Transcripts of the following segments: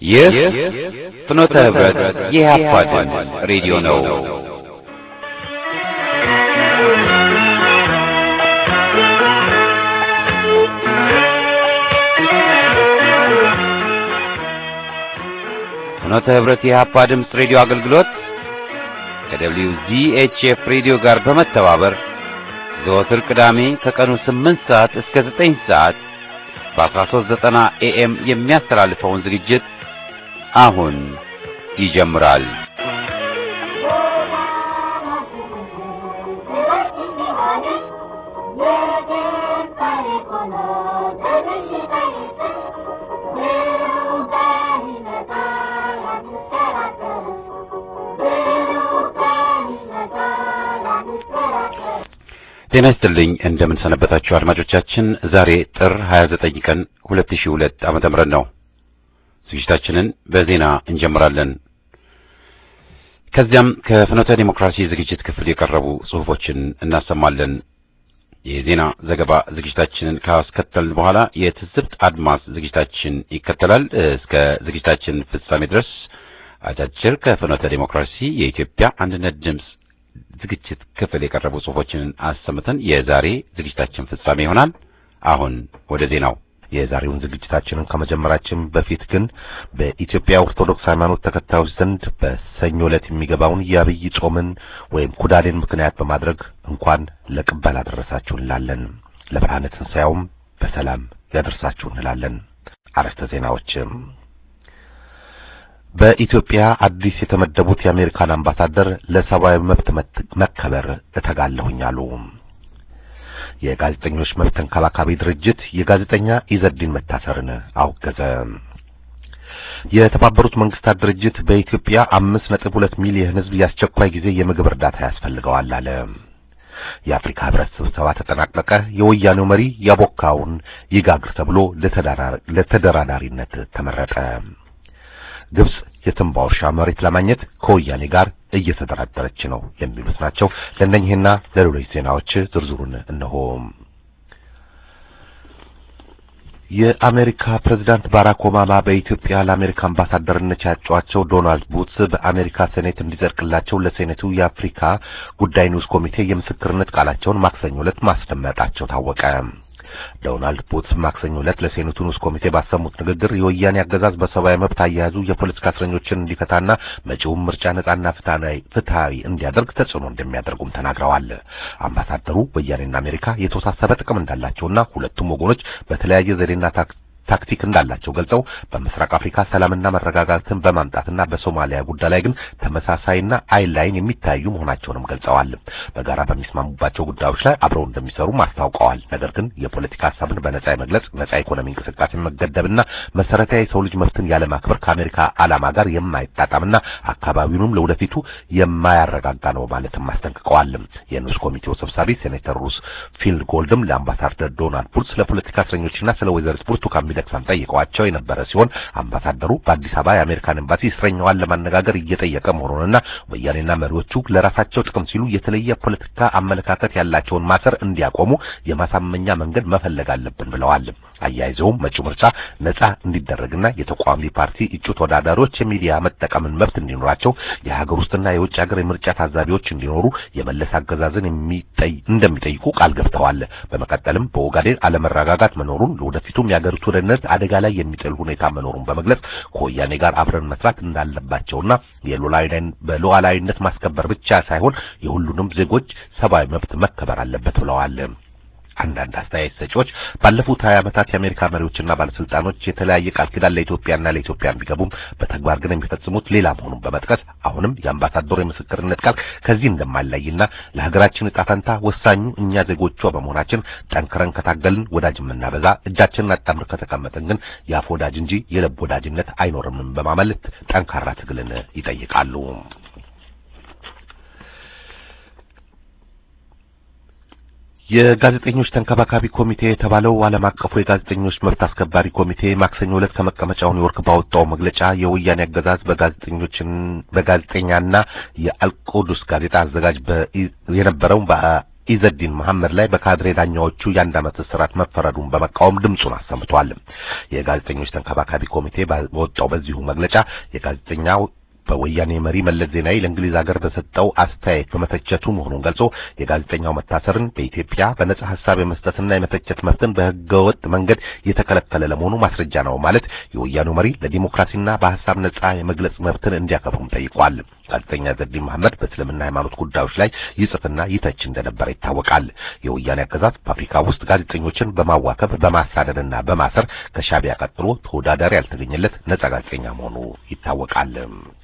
ይህ ፍኖተ ህብረት የኢህአፓ ድምፅ ሬዲዮ ነው። ፍኖተ ህብረት የኢህአፓ ድምፅ ሬዲዮ አገልግሎት ከደብሊው ዚኤችኤፍ ሬዲዮ ጋር በመተባበር ዘወትር ቅዳሜ ከቀኑ 8 ሰዓት እስከ 9 ሰዓት በ1390 ኤኤም የሚያስተላልፈውን ዝግጅት አሁን ይጀምራል። ጤና ይስጥልኝ እንደምን ሰነበታችሁ አድማጮቻችን። ዛሬ ጥር 29 ቀን 2002 ዓመተ ምህረት ነው። ዝግጅታችንን በዜና እንጀምራለን። ከዚያም ከፍኖተ ዲሞክራሲ ዝግጅት ክፍል የቀረቡ ጽሑፎችን እናሰማለን። የዜና ዘገባ ዝግጅታችንን ካስከተልን በኋላ የትዝብት አድማስ ዝግጅታችን ይከተላል። እስከ ዝግጅታችን ፍጻሜ ድረስ አጫጭር ከፍኖተ ዲሞክራሲ የኢትዮጵያ አንድነት ድምፅ ዝግጅት ክፍል የቀረቡ ጽሑፎችን አሰምተን የዛሬ ዝግጅታችን ፍጻሜ ይሆናል። አሁን ወደ ዜናው። የዛሬውን ዝግጅታችንን ከመጀመራችን በፊት ግን በኢትዮጵያ ኦርቶዶክስ ሃይማኖት ተከታዮች ዘንድ በሰኞ ዕለት የሚገባውን የአብይ ጾምን ወይም ኩዳዴን ምክንያት በማድረግ እንኳን ለቅበላ አደረሳችሁ እንላለን። ለብርሃነ ትንሣኤውም በሰላም ያደርሳችሁ እንላለን። አርዕስተ ዜናዎችም በኢትዮጵያ አዲስ የተመደቡት የአሜሪካን አምባሳደር ለሰብአዊ መብት መከበር እተጋለሁኝ አሉ። የጋዜጠኞች መብት ተንከባካቢ ድርጅት የጋዜጠኛ ኢዘዲን መታሰርን አወገዘ። የተባበሩት መንግስታት ድርጅት በኢትዮጵያ አምስት ነጥብ ሁለት ሚሊዮን ሕዝብ የአስቸኳይ ጊዜ የምግብ እርዳታ ያስፈልገዋል አለ። የአፍሪካ ህብረት ስብሰባ ተጠናቀቀ። የወያኔው መሪ ያቦካውን ይጋግር ተብሎ ለተደራዳሪነት ተመረጠ። ግብጽ የትንባው እርሻ መሬት ለማግኘት ከወያኔ ጋር እየተደራደረች ነው የሚሉት ናቸው። ለእነኚህና ለሌሎች ዜናዎች ዝርዝሩን እነሆ። የአሜሪካ ፕሬዝዳንት ባራክ ኦባማ በኢትዮጵያ ለአሜሪካ አምባሳደርነት ያጯቸው ዶናልድ ቡትስ በአሜሪካ ሴኔት እንዲጸድቅላቸው ለሴኔቱ የአፍሪካ ጉዳይ ንዑስ ኮሚቴ የምስክርነት ቃላቸውን ማክሰኞ ዕለት ማስደመጣቸው ታወቀ። ዶናልድ ቡትስ ማክሰኞ ዕለት ለሴኔቱ ንዑስ ኮሚቴ ባሰሙት ንግግር የወያኔ አገዛዝ በሰብአዊ መብት አያያዙ የፖለቲካ እስረኞችን እንዲፈታና መጪውን ምርጫ ነጻና ፍትሃዊ እንዲያደርግ ተጽዕኖ እንደሚያደርጉም ተናግረዋል። አምባሳደሩ ወያኔና አሜሪካ የተወሳሰበ ጥቅም እንዳላቸውና ሁለቱም ወገኖች በተለያየ ዘዴና ታክቲክ እንዳላቸው ገልጸው በምስራቅ አፍሪካ ሰላምና መረጋጋትን በማምጣትና በሶማሊያ ጉዳይ ላይ ግን ተመሳሳይና አይን ላይን የሚታዩ መሆናቸውንም ገልጸዋል። በጋራ በሚስማሙባቸው ጉዳዮች ላይ አብረው እንደሚሰሩም አስታውቀዋል። ነገር ግን የፖለቲካ ሀሳብን በነጻ የመግለጽ ነጻ ኢኮኖሚ እንቅስቃሴ መገደብና መሰረታዊ የሰው ልጅ መብትን ያለማክበር ከአሜሪካ ዓላማ ጋር የማይጣጣምና አካባቢውንም ለወደፊቱ የማያረጋጋ ነው ማለትም አስጠንቅቀዋል። የንዑስ ኮሚቴው ሰብሳቢ ሴኔተር ሩስ ፊልድ ጎልድም ለአምባሳደር ዶናልድ ቡትስ ስለ ፖለቲካ እስረኞችና ስለ ወይዘሪት ብርቱካን ሚደቅሳም ጠይቀዋቸው የነበረ ሲሆን አምባሳደሩ በአዲስ አበባ የአሜሪካን ኤምባሲ እስረኛዋን ለማነጋገር እየጠየቀ መሆኑንና ወያኔና መሪዎቹ ለራሳቸው ጥቅም ሲሉ የተለየ ፖለቲካ አመለካከት ያላቸውን ማሰር እንዲያቆሙ የማሳመኛ መንገድ መፈለግ አለብን ብለዋል። አያይዘውም መጪው ምርጫ ነጻ እንዲደረግና የተቃዋሚ ፓርቲ እጩ ተወዳዳሪዎች የሚዲያ መጠቀምን መብት እንዲኖራቸው የሀገር ውስጥና የውጭ ሀገር የምርጫ ታዛቢዎች እንዲኖሩ የመለስ አገዛዝን እንደሚጠይቁ ቃል ገብተዋል። በመቀጠልም በኦጋዴን አለመረጋጋት መኖሩን ለወደፊቱም የሀገሪቱ ደህንነት አደጋ ላይ የሚጥል ሁኔታ መኖሩን በመግለጽ ከወያኔ ጋር አብረን መስራት እንዳለባቸውና በሉዓላዊነት ማስከበር ብቻ ሳይሆን የሁሉንም ዜጎች ሰብአዊ መብት መከበር አለበት ብለዋል። አንዳንድ አስተያየት ሰጪዎች ባለፉት ሀያ ዓመታት የአሜሪካ መሪዎችና ባለስልጣኖች የተለያየ ቃል ኪዳን ለኢትዮጵያና ለኢትዮጵያ ቢገቡም በተግባር ግን የሚፈጽሙት ሌላ መሆኑን በመጥቀስ አሁንም የአምባሳደሩ የምስክርነት ቃል ከዚህ እንደማይለይና ለሀገራችን ዕጣ ፈንታ ወሳኙ እኛ ዜጎቿ በመሆናችን ጠንክረን ከታገልን ወዳጅ የምናበዛ እጃችንን አጣምር ከተቀመጥን ግን የአፍ ወዳጅ እንጂ የልብ ወዳጅነት አይኖርምም በማለት ጠንካራ ትግልን ይጠይቃሉ። የጋዜጠኞች ተንከባካቢ ኮሚቴ የተባለው ዓለም አቀፉ የጋዜጠኞች መብት አስከባሪ ኮሚቴ ማክሰኞ ዕለት ከመቀመጫው ኒውዮርክ ባወጣው መግለጫ የወያኔ አገዛዝ በጋዜጠኞችን በጋዜጠኛና የአልቆዱስ ጋዜጣ አዘጋጅ የነበረው ኢዘዲን መሐመድ ላይ በካድሬ ዳኛዎቹ የአንድ ዓመት እስራት መፈረዱን በመቃወም ድምፁን አሰምቷል። የጋዜጠኞች ተንከባካቢ ኮሚቴ በወጣው በዚሁ መግለጫ የጋዜጠኛው በወያኔ መሪ መለስ ዜናዊ ለእንግሊዝ ሀገር በሰጠው አስተያየት በመተቸቱ መሆኑን ገልጾ የጋዜጠኛው መታሰርን በኢትዮጵያ በነጻ ሀሳብ የመስጠትና የመተቸት መብትን በህገወጥ መንገድ የተከለከለ ለመሆኑ ማስረጃ ነው ማለት የወያኔው መሪ ለዲሞክራሲና በሀሳብ ነጻ የመግለጽ መብትን እንዲያከብሩም ጠይቋል። ጋዜጠኛ ዘዲን መሐመድ በእስልምና ሃይማኖት ጉዳዮች ላይ ይጽፍና ይተች እንደነበረ ይታወቃል። የወያኔ አገዛዝ በአፍሪካ ውስጥ ጋዜጠኞችን በማዋከብ በማሳደድና በማሰር ከሻቢያ ቀጥሎ ተወዳዳሪ ያልተገኘለት ነጻ ጋዜጠኛ መሆኑ ይታወቃል።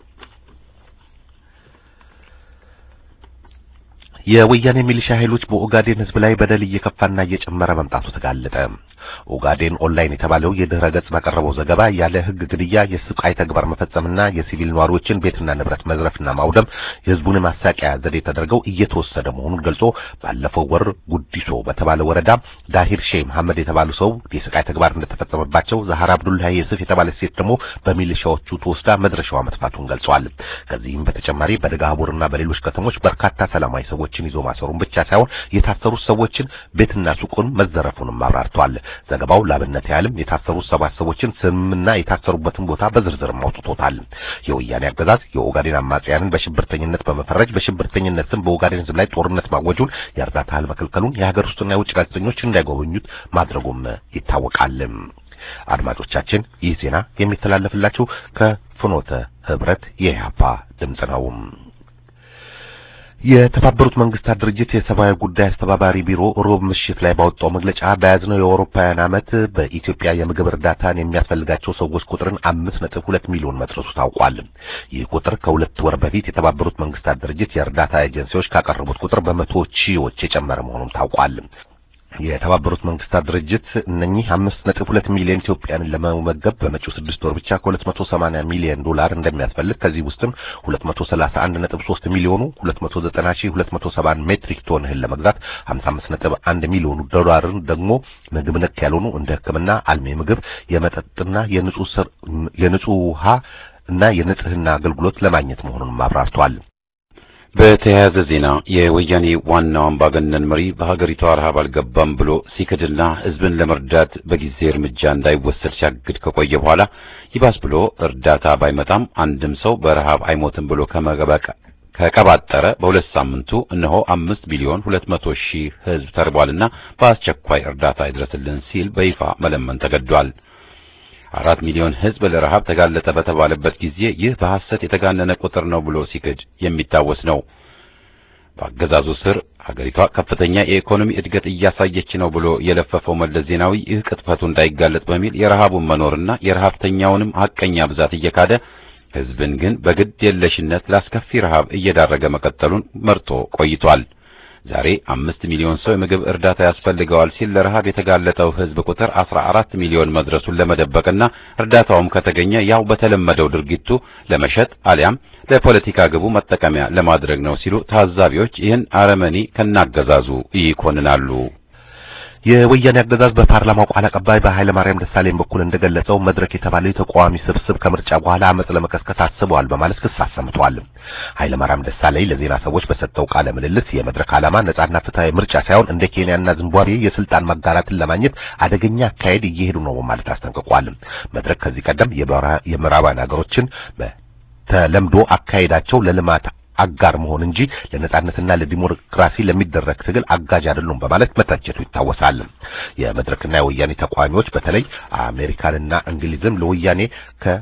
የወያኔ ሚሊሻ ኃይሎች በኦጋዴን ህዝብ ላይ በደል እየከፋና እየጨመረ መምጣቱ ተጋለጠ። ኦጋዴን ኦንላይን የተባለው የድህረ ገጽ ባቀረበው ዘገባ ያለ ህግ ግድያ፣ የስቃይ ተግባር መፈጸምና የሲቪል ነዋሪዎችን ቤትና ንብረት መዝረፍና ማውደም የህዝቡን ማሳቂያ ዘዴ ተደርገው እየተወሰደ መሆኑን ገልጾ ባለፈው ወር ጉዲሶ በተባለ ወረዳ ዳሂር ሼህ መሐመድ የተባሉ ሰው የስቃይ ተግባር እንደተፈጸመባቸው፣ ዛሃር አብዱላሂ የሱፍ የተባለች ሴት ደግሞ በሚሊሻዎቹ ተወስዳ መድረሻዋ መጥፋቱን ገልጿል። ከዚህም በተጨማሪ በደጋቡርና በሌሎች ከተሞች በርካታ ሰላማዊ ሰዎችን ይዞ ማሰሩን ብቻ ሳይሆን የታሰሩት ሰዎችን ቤትና ሱቁን መዘረፉንም አብራርቷል። ዘገባው ላብነት ያህልም የታሰሩት ሰባት ሰዎችን ስምና የታሰሩበትን ቦታ በዝርዝርም አውጥቶታል። የወያኔ አገዛዝ የኦጋዴን አማጽያንን በሽብርተኝነት በመፈረጅ በሽብርተኝነት ስም በኦጋዴን ህዝብ ላይ ጦርነት ማወጁን፣ የእርዳታ እህል መከልከሉን፣ የሀገር ውስጥና የውጭ ጋዜጠኞች እንዳይጎበኙት ማድረጉም ይታወቃል። አድማጮቻችን ይህ ዜና የሚተላለፍላችሁ ከፍኖተ ህብረት የኢህአፓ ድምጽ ነው። የተባበሩት መንግስታት ድርጅት የሰብአዊ ጉዳይ አስተባባሪ ቢሮ ሮብ ምሽት ላይ ባወጣው መግለጫ በያዝነው የአውሮፓውያን ዓመት በኢትዮጵያ የምግብ እርዳታን የሚያስፈልጋቸው ሰዎች ቁጥርን አምስት ነጥብ ሁለት ሚሊዮን መድረሱ ታውቋል። ይህ ቁጥር ከሁለት ወር በፊት የተባበሩት መንግስታት ድርጅት የእርዳታ ኤጀንሲዎች ካቀረቡት ቁጥር በመቶ ሺዎች የጨመረ መሆኑም ታውቋል። የተባበሩት መንግስታት ድርጅት እነኚህ አምስት ነጥብ ሁለት ሚሊዮን ኢትዮጵያንን ለመመገብ በመጪው ስድስት ወር ብቻ ከሁለት መቶ ሰማንያ ሚሊዮን ዶላር እንደሚያስፈልግ ከዚህ ውስጥም ሁለት መቶ ሰላሳ አንድ ነጥብ ሶስት ሚሊዮኑ ሁለት መቶ ዘጠና ሺህ ሁለት መቶ ሰባ ሜትሪክ ቶን እህል ለመግዛት ሀምሳ አምስት ነጥብ አንድ ሚሊዮኑ ዶላርን ደግሞ ምግብ ነክ ያልሆኑ እንደ ሕክምና፣ አልሚ ምግብ፣ የመጠጥና የንጹህ የንጹህ ውሃ እና የንጽህና አገልግሎት ለማግኘት መሆኑን አብራርቷል። በተያያዘ ዜና የወያኔ ዋናው አምባገነን መሪ በሀገሪቷ ረሃብ አልገባም ብሎ ሲክድና ህዝብን ለመርዳት በጊዜ እርምጃ እንዳይወሰድ ሲያግድ ከቆየ በኋላ ይባስ ብሎ እርዳታ ባይመጣም አንድም ሰው በረሃብ አይሞትም ብሎ ከመገበቅ ከቀባጠረ በሁለት ሳምንቱ እነሆ አምስት ሚሊዮን ሁለት መቶ ሺህ ህዝብ ተርቧልና በአስቸኳይ እርዳታ ይድረስልን ሲል በይፋ መለመን ተገዷል። አራት ሚሊዮን ህዝብ ለረሃብ ተጋለጠ በተባለበት ጊዜ ይህ በሐሰት የተጋነነ ቁጥር ነው ብሎ ሲክድ የሚታወስ ነው። በአገዛዙ ስር ሀገሪቷ ከፍተኛ የኢኮኖሚ እድገት እያሳየች ነው ብሎ የለፈፈው መለስ ዜናዊ ይህ ቅጥፈቱ እንዳይጋለጥ በሚል የረሃቡን መኖርና የረሃብተኛውንም ሐቀኛ ብዛት እየካደ ህዝብን ግን በግድ የለሽነት ላስከፊ ረሃብ እየዳረገ መቀጠሉን መርጦ ቆይቷል። ዛሬ አምስት ሚሊዮን ሰው የምግብ እርዳታ ያስፈልገዋል ሲል ለረሃብ የተጋለጠው ህዝብ ቁጥር አስራ አራት ሚሊዮን መድረሱን ለመደበቅና እርዳታውም ከተገኘ ያው በተለመደው ድርጊቱ ለመሸጥ አሊያም ለፖለቲካ ግቡ መጠቀሚያ ለማድረግ ነው ሲሉ ታዛቢዎች ይህን አረመኔ ከናገዛዙ ይኮንናሉ። የወያኔ አገዛዝ በፓርላማው ቃል አቀባይ በኃይለ ማርያም ደሳለኝ በኩል እንደገለጸው መድረክ የተባለው የተቃዋሚ ስብስብ ከምርጫ በኋላ አመጽ ለመቀስቀስ አስበዋል በማለት ክስ አሰምተዋል። ኃይለ ማርያም ደሳለኝ ለዜና ሰዎች በሰጠው ቃለ ምልልስ የመድረክ ዓላማ ነጻና ፍትሃዊ ምርጫ ሳይሆን እንደ ኬንያና ዚምባብዌ የስልጣን መጋራትን ለማግኘት አደገኛ አካሄድ እየሄዱ ነው በማለት አስጠንቅቋል። መድረክ ከዚህ ቀደም የምዕራባውያን ሀገሮችን በተለምዶ አካሄዳቸው ለልማት አጋር መሆን እንጂ ለነጻነትና ለዲሞክራሲ ለሚደረግ ትግል አጋዥ አይደሉም በማለት መተቸቱ ይታወሳል። የመድረክና የወያኔ ተቃዋሚዎች በተለይ አሜሪካንና እንግሊዝም ለወያኔ ከ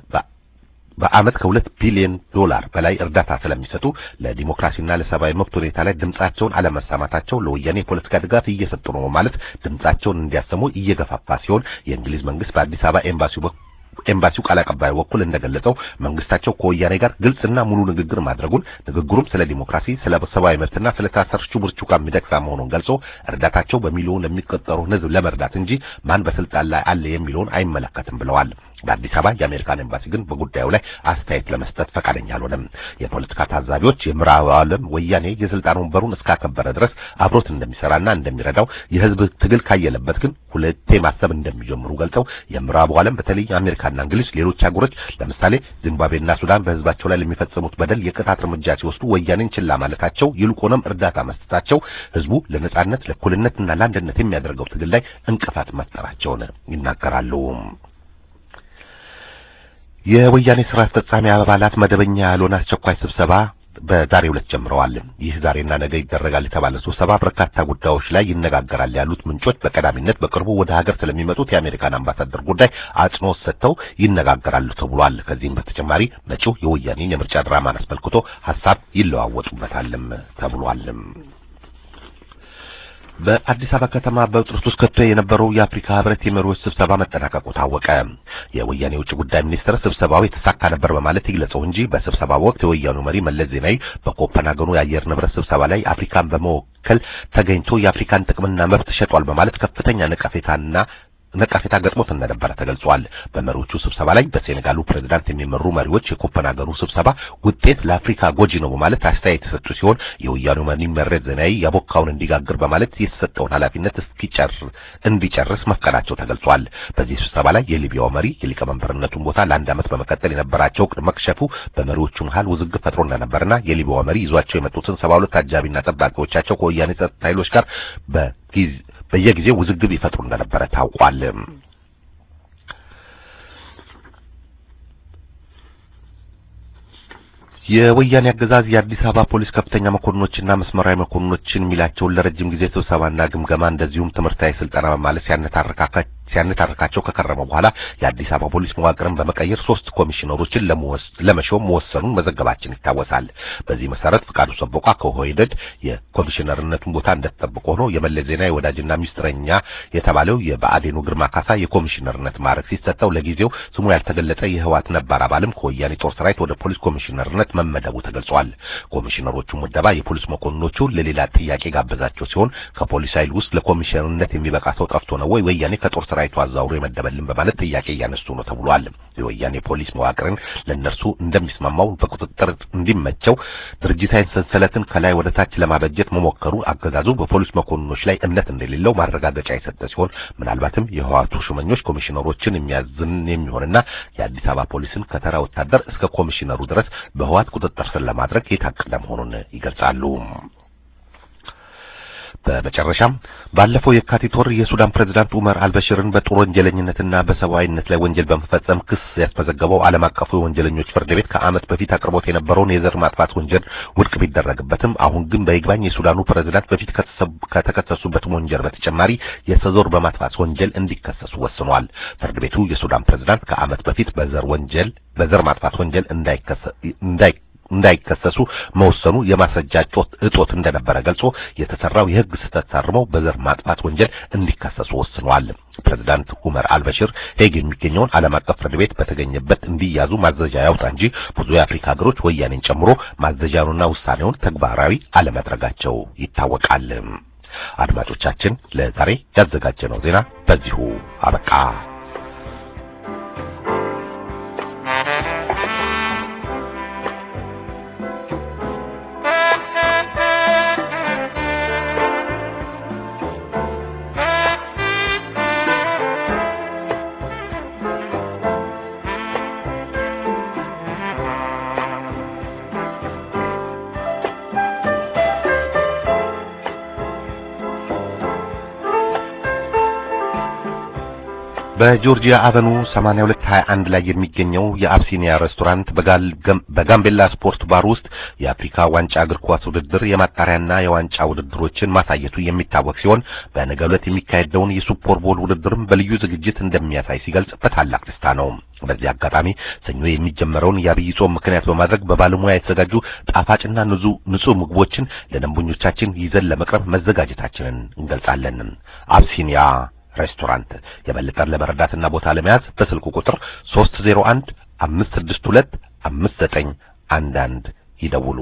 በአመት ከሁለት ቢሊዮን ዶላር በላይ እርዳታ ስለሚሰጡ ለዲሞክራሲና ለሰብአዊ መብት ሁኔታ ላይ ድምጻቸውን አለመሰማታቸው ለወያኔ የፖለቲካ ድጋፍ እየሰጡ ነው ማለት ድምጻቸውን እንዲያሰሙ እየገፋፋ ሲሆን የእንግሊዝ መንግስት በአዲስ አበባ ኤምባሲው ኤምባሲው ቃል አቀባይ በኩል እንደገለጸው መንግስታቸው ከወያኔ ጋር ግልጽና ሙሉ ንግግር ማድረጉን ንግግሩም ስለ ዲሞክራሲ፣ ስለ ሰብአዊ መብትና ስለ ታሰርቹ ብርቱካን ሚደቅሳ መሆኑን ገልጾ እርዳታቸው በሚሊዮን ለሚቆጠሩ ህዝብ ለመርዳት እንጂ ማን በስልጣን ላይ አለ የሚለውን አይመለከትም ብለዋል። በአዲስ አበባ የአሜሪካን ኤምባሲ ግን በጉዳዩ ላይ አስተያየት ለመስጠት ፈቃደኛ አልሆነም። የፖለቲካ ታዛቢዎች የምዕራቡ ዓለም ወያኔ የስልጣን ወንበሩን እስካከበረ ድረስ አብሮት እንደሚሰራና እንደሚረዳው የህዝብ ትግል ካየለበት ግን ሁለቴ ማሰብ እንደሚጀምሩ ገልጸው የምዕራቡ ዓለም በተለይ አሜሪካና እንግሊዝ ሌሎች ሀገሮች ለምሳሌ ዚምባብዌና ሱዳን በህዝባቸው ላይ ለሚፈጽሙት በደል የቅጣት እርምጃ ሲወስዱ ወያኔን ችላ ማለታቸው ይልቁንም እርዳታ መስጠታቸው ህዝቡ ለነጻነት ለእኩልነትና ለአንድነት የሚያደርገው ትግል ላይ እንቅፋት መፍጠራቸውን ይናገራሉ። የወያኔ ስራ አስፈጻሚ አባላት መደበኛ ያልሆነ አስቸኳይ ስብሰባ በዛሬው ዕለት ጀምረዋል። ይህ ዛሬና ነገ ይደረጋል የተባለ ስብሰባ በርካታ ጉዳዮች ላይ ይነጋገራል ያሉት ምንጮች በቀዳሚነት በቅርቡ ወደ ሀገር ስለሚመጡት የአሜሪካን አምባሳደር ጉዳይ አጽንኦት ሰጥተው ይነጋገራሉ ተብሏል። ከዚህም በተጨማሪ መጪው የወያኔን የምርጫ ድራማን አስመልክቶ ሀሳብ ይለዋወጡበታልም ተብሏል። በአዲስ አበባ ከተማ በውጥረት ውስጥ ከቶ የነበረው የአፍሪካ ህብረት የመሪዎች ስብሰባ መጠናቀቁ ታወቀ። የወያኔ የውጭ ጉዳይ ሚኒስትር ስብሰባው የተሳካ ነበር በማለት ይግለጸው እንጂ በስብሰባው ወቅት የወያኔው መሪ መለስ ዜናዊ በኮፐንሃገኑ የአየር ንብረት ስብሰባ ላይ አፍሪካን በመወከል ተገኝቶ የአፍሪካን ጥቅምና መብት ሸጧል በማለት ከፍተኛ ነቀፌታና ነቀፌታ ገጥሞት እንደነበረ ተገልጿል። በመሪዎቹ ስብሰባ ላይ በሴኔጋሉ ፕሬዝዳንት የሚመሩ መሪዎች የኮፐንሃገኑ ስብሰባ ውጤት ለአፍሪካ ጎጂ ነው በማለት አስተያየት የሰጡ ሲሆን የወያኔው መሪ መለስ ዜናዊ ያቦካውን እንዲጋግር በማለት የተሰጠውን ኃላፊነት እስኪጨርስ እንዲጨርስ መፍቀዳቸው ተገልጿል። በዚህ ስብሰባ ላይ የሊቢያው መሪ የሊቀመንበርነቱን ቦታ ለአንድ ዓመት በመቀጠል የነበራቸው እቅድ መክሸፉ በመሪዎቹ መሃል ውዝግብ ፈጥሮ እንደነበርና የሊቢያው መሪ ይዟቸው የመጡትን ሰባ ሁለት አጃቢና ጠባቂዎቻቸው ከወያኔ ጸጥታ ኃይሎች ጋር በጊዜ በየጊዜው ውዝግብ ይፈጥሩ እንደነበረ ታውቋል። የወያኔ አገዛዝ የአዲስ አበባ ፖሊስ ከፍተኛ መኮንኖችና መስመራዊ መኮንኖችን የሚላቸውን ለረጅም ጊዜ ስብሰባና ግምገማ እንደዚሁም ትምህርታዊ ስልጠና በማለት ሲያነታርካካ ሲያነታርካቸው ከከረመ በኋላ የአዲስ አበባ ፖሊስ መዋቅርን በመቀየር ሶስት ኮሚሽነሮችን ለመሾም መወሰኑን መዘገባችን ይታወሳል። በዚህ መሰረት ፍቃዱ ሰቦቃ ከኦህዴድ የኮሚሽነርነቱን ቦታ እንደተጠበቀ ሆኖ የመለስ ዜናዊ ወዳጅና ሚስጥረኛ የተባለው የብአዴኑ ግርማ ካሳ የኮሚሽነርነት ማዕረግ ሲሰጠው ለጊዜው ስሙ ያልተገለጸ የህወሓት ነባር አባልም ከወያኔ ጦር ሰራዊት ወደ ፖሊስ ኮሚሽነርነት መመደቡ ተገልጿል። ኮሚሽነሮቹ ምደባ የፖሊስ መኮንኖቹ ለሌላ ጥያቄ ጋበዛቸው ሲሆን ከፖሊስ ኃይል ውስጥ ለኮሚሽነርነት የሚበቃ ሰው ጠፍቶ ነው ወይ ወያኔ ከጦር ሰራዊቱ አዛውሮ የመደበልን በማለት ጥያቄ እያነሱ ነው ተብሏል። የወያኔ ፖሊስ መዋቅርን ለነርሱ እንደሚስማማው በቁጥጥር እንዲመቸው ድርጅታዊ ሰንሰለትን ከላይ ወደ ታች ለማበጀት መሞከሩ አገዛዙ በፖሊስ መኮንኖች ላይ እምነት እንደሌለው ማረጋገጫ የሰጠ ሲሆን ምናልባትም የህወሓቱ ሹመኞች ኮሚሽነሮችን የሚያዝን የሚሆንና የአዲስ አበባ ፖሊስን ከተራ ወታደር እስከ ኮሚሽነሩ ድረስ በህወሓት ቁጥጥር ስር ለማድረግ የታቀደ መሆኑን ይገልጻሉ። በመጨረሻም ባለፈው የካቲት ወር የሱዳን ፕሬዝዳንት ኡመር አልበሽርን በጦር ወንጀለኝነትና በሰብአዊነት ላይ ወንጀል በመፈጸም ክስ ያስመዘገበው ዓለም አቀፉ የወንጀለኞች ፍርድ ቤት ከዓመት በፊት አቅርቦት የነበረውን የዘር ማጥፋት ወንጀል ውድቅ ቢደረግበትም አሁን ግን በይግባኝ የሱዳኑ ፕሬዝዳንት በፊት ከተከሰሱበት ወንጀል በተጨማሪ የሰዞር በማጥፋት ወንጀል እንዲከሰሱ ወስኗል። ፍርድ ቤቱ የሱዳን ፕሬዝዳንት ከዓመት በፊት በዘር ወንጀል በዘር ማጥፋት ወንጀል እንዳይ እንዳይከሰሱ መወሰኑ የማስረጃ እጦት እንደነበረ ገልጾ የተሰራው የሕግ ስህተት ታርመው በዘር ማጥፋት ወንጀል እንዲከሰሱ ወስኗል። ፕሬዝዳንት ኡመር አልበሽር ሄግ የሚገኘውን ዓለም አቀፍ ፍርድ ቤት በተገኘበት እንዲያዙ ማዘዣ ያውጣ እንጂ ብዙ የአፍሪካ ሀገሮች ወያኔን ጨምሮ ማዘዣውንና ውሳኔውን ተግባራዊ አለማድረጋቸው ይታወቃል። አድማጮቻችን ለዛሬ ያዘጋጀነው ዜና በዚሁ አበቃ። በጆርጂያ አቨኑ 8221 ላይ የሚገኘው የአብሲኒያ ሬስቶራንት በጋምቤላ ስፖርት ባር ውስጥ የአፍሪካ ዋንጫ እግር ኳስ ውድድር የማጣሪያና የዋንጫ ውድድሮችን ማሳየቱ የሚታወቅ ሲሆን በነገው ዕለት የሚካሄደውን የሱፐር ቦል ውድድርም በልዩ ዝግጅት እንደሚያሳይ ሲገልጽ በታላቅ ደስታ ነው። በዚህ አጋጣሚ ሰኞ የሚጀመረውን የአብይ ጾም ምክንያት በማድረግ በባለሙያ የተዘጋጁ ጣፋጭና ንጹህ ምግቦችን ለደንበኞቻችን ይዘን ለመቅረብ መዘጋጀታችንን እንገልጻለን። አብሲኒያ ሬስቶራንት የበለጠን ለመረዳትና ቦታ ለመያዝ በስልኩ ቁጥር 301 562 5911 ይደውሉ።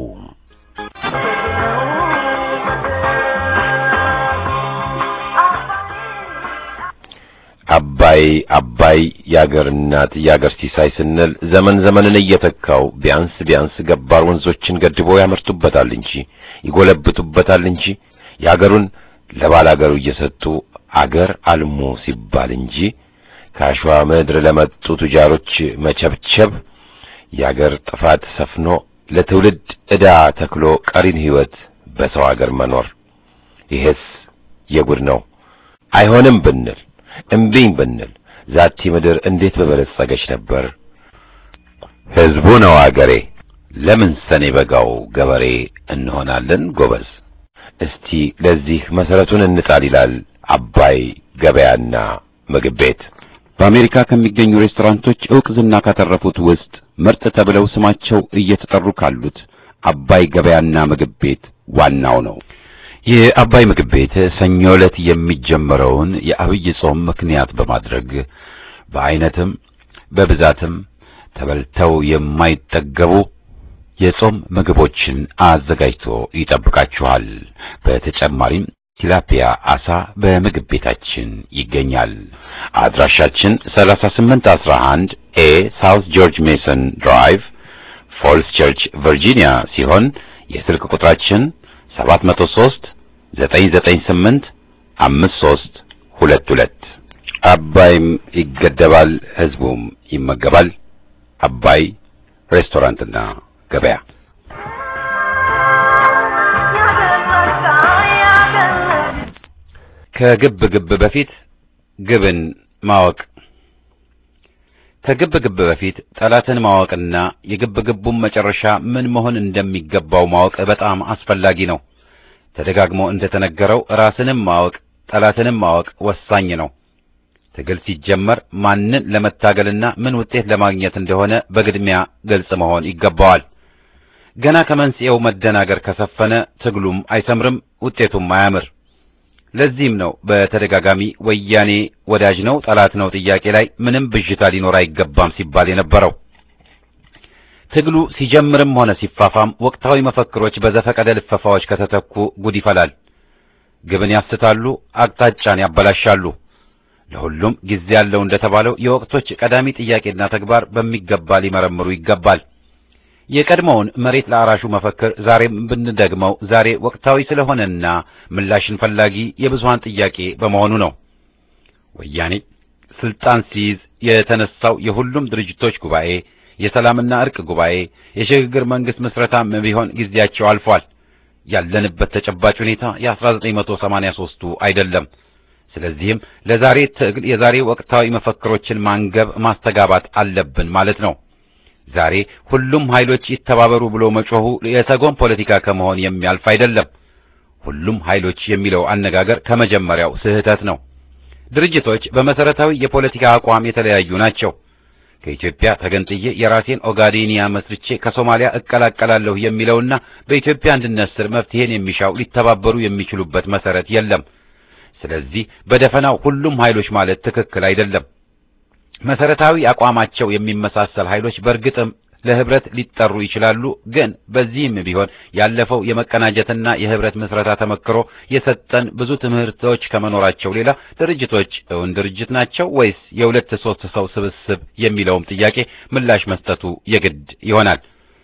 አባይ አባይ የአገር እናት የአገር ሲሳይ ስንል ዘመን ዘመንን እየተካው ቢያንስ ቢያንስ ገባር ወንዞችን ገድቦ ያመርቱበታል እንጂ ይጎለብቱበታል እንጂ የአገሩን ለባላገሩ እየሰጡ አገር አልሞ ሲባል እንጂ ከአሸዋ ምድር ለመጡ ቱጃሮች መቸብቸብ የአገር ጥፋት ሰፍኖ ለትውልድ ዕዳ ተክሎ ቀሪን ሕይወት በሰው አገር መኖር ይሄስ የጉድ ነው። አይሆንም ብንል እምቢኝ ብንል ዛቲ ምድር እንዴት በበለጸገች ነበር። ሕዝቡ ነው አገሬ። ለምን ሰኔ በጋው ገበሬ እንሆናለን ጎበዝ። እስቲ ለዚህ መሰረቱን እንጣል ይላል አባይ ገበያና ምግብ ቤት። በአሜሪካ ከሚገኙ ሬስቶራንቶች ዕውቅ ዝና ካተረፉት ውስጥ ምርጥ ተብለው ስማቸው እየተጠሩ ካሉት አባይ ገበያና ምግብ ቤት ዋናው ነው። የአባይ ምግብ ቤት ሰኞ ዕለት የሚጀመረውን የአብይ ጾም ምክንያት በማድረግ በአይነትም በብዛትም ተበልተው የማይጠገቡ የጾም ምግቦችን አዘጋጅቶ ይጠብቃችኋል። በተጨማሪም ቲላፒያ አሳ በምግብ ቤታችን ይገኛል። አድራሻችን 3811 ኤ ሳውት ጆርጅ ሜሰን ድራይቭ ፎልስ ቸርች ቨርጂኒያ ሲሆን የስልክ ቁጥራችን 703 998 5322 አባይም ይገደባል፣ ህዝቡም ይመገባል። አባይ ሬስቶራንትና ገበያ ከግብ ግብ በፊት ግብን ማወቅ ከግብ ግብ በፊት ጠላትን ማወቅና የግብ ግቡን መጨረሻ ምን መሆን እንደሚገባው ማወቅ በጣም አስፈላጊ ነው። ተደጋግሞ እንደተነገረው ራስንም ማወቅ ጠላትንም ማወቅ ወሳኝ ነው። ትግል ሲጀመር ማንን ለመታገልና ምን ውጤት ለማግኘት እንደሆነ በቅድሚያ ግልጽ መሆን ይገባዋል። ገና ከመንስኤው መደናገር ከሰፈነ ትግሉም አይሰምርም፣ ውጤቱም አያምር። ለዚህም ነው በተደጋጋሚ ወያኔ ወዳጅ ነው ጠላት ነው ጥያቄ ላይ ምንም ብዥታ ሊኖር አይገባም ሲባል የነበረው። ትግሉ ሲጀምርም ሆነ ሲፋፋም ወቅታዊ መፈክሮች በዘፈቀደ ልፈፋዎች ከተተኩ ጉድ ይፈላል። ግብን ያስታሉ፣ አቅጣጫን ያበላሻሉ። ለሁሉም ጊዜ ያለው እንደተባለው የወቅቶች ቀዳሚ ጥያቄና ተግባር በሚገባ ሊመረምሩ ይገባል። የቀድሞውን መሬት ለአራሹ መፈክር ዛሬም ብንደግመው ዛሬ ወቅታዊ ስለሆነና ምላሽን ፈላጊ የብዙሃን ጥያቄ በመሆኑ ነው። ወያኔ ስልጣን ሲይዝ የተነሳው የሁሉም ድርጅቶች ጉባኤ፣ የሰላምና እርቅ ጉባኤ፣ የሽግግር መንግስት ምስረታም ቢሆን ጊዜያቸው አልፏል። ያለንበት ተጨባጭ ሁኔታ የ1983ቱ አይደለም። ስለዚህም ለዛሬ ትግል የዛሬ ወቅታዊ መፈክሮችን ማንገብ ማስተጋባት አለብን ማለት ነው። ዛሬ ሁሉም ኃይሎች ይተባበሩ ብሎ መጮሁ የተጎን ፖለቲካ ከመሆን የሚያልፍ አይደለም። ሁሉም ኃይሎች የሚለው አነጋገር ከመጀመሪያው ስህተት ነው። ድርጅቶች በመሰረታዊ የፖለቲካ አቋም የተለያዩ ናቸው። ከኢትዮጵያ ተገንጥዬ የራሴን ኦጋዴኒያ መስርቼ ከሶማሊያ እቀላቀላለሁ የሚለውና በኢትዮጵያ አንድነት ስር መፍትሄን የሚሻው ሊተባበሩ የሚችሉበት መሰረት የለም። ስለዚህ በደፈናው ሁሉም ኃይሎች ማለት ትክክል አይደለም። መሰረታዊ አቋማቸው የሚመሳሰል ኃይሎች በእርግጥም ለህብረት ሊጠሩ ይችላሉ። ግን በዚህም ቢሆን ያለፈው የመቀናጀትና የህብረት ምስረታ ተመክሮ የሰጠን ብዙ ትምህርቶች ከመኖራቸው ሌላ ድርጅቶች እውን ድርጅት ናቸው ወይስ የሁለት ሶስት ሰው ስብስብ የሚለውም ጥያቄ ምላሽ መስጠቱ የግድ ይሆናል።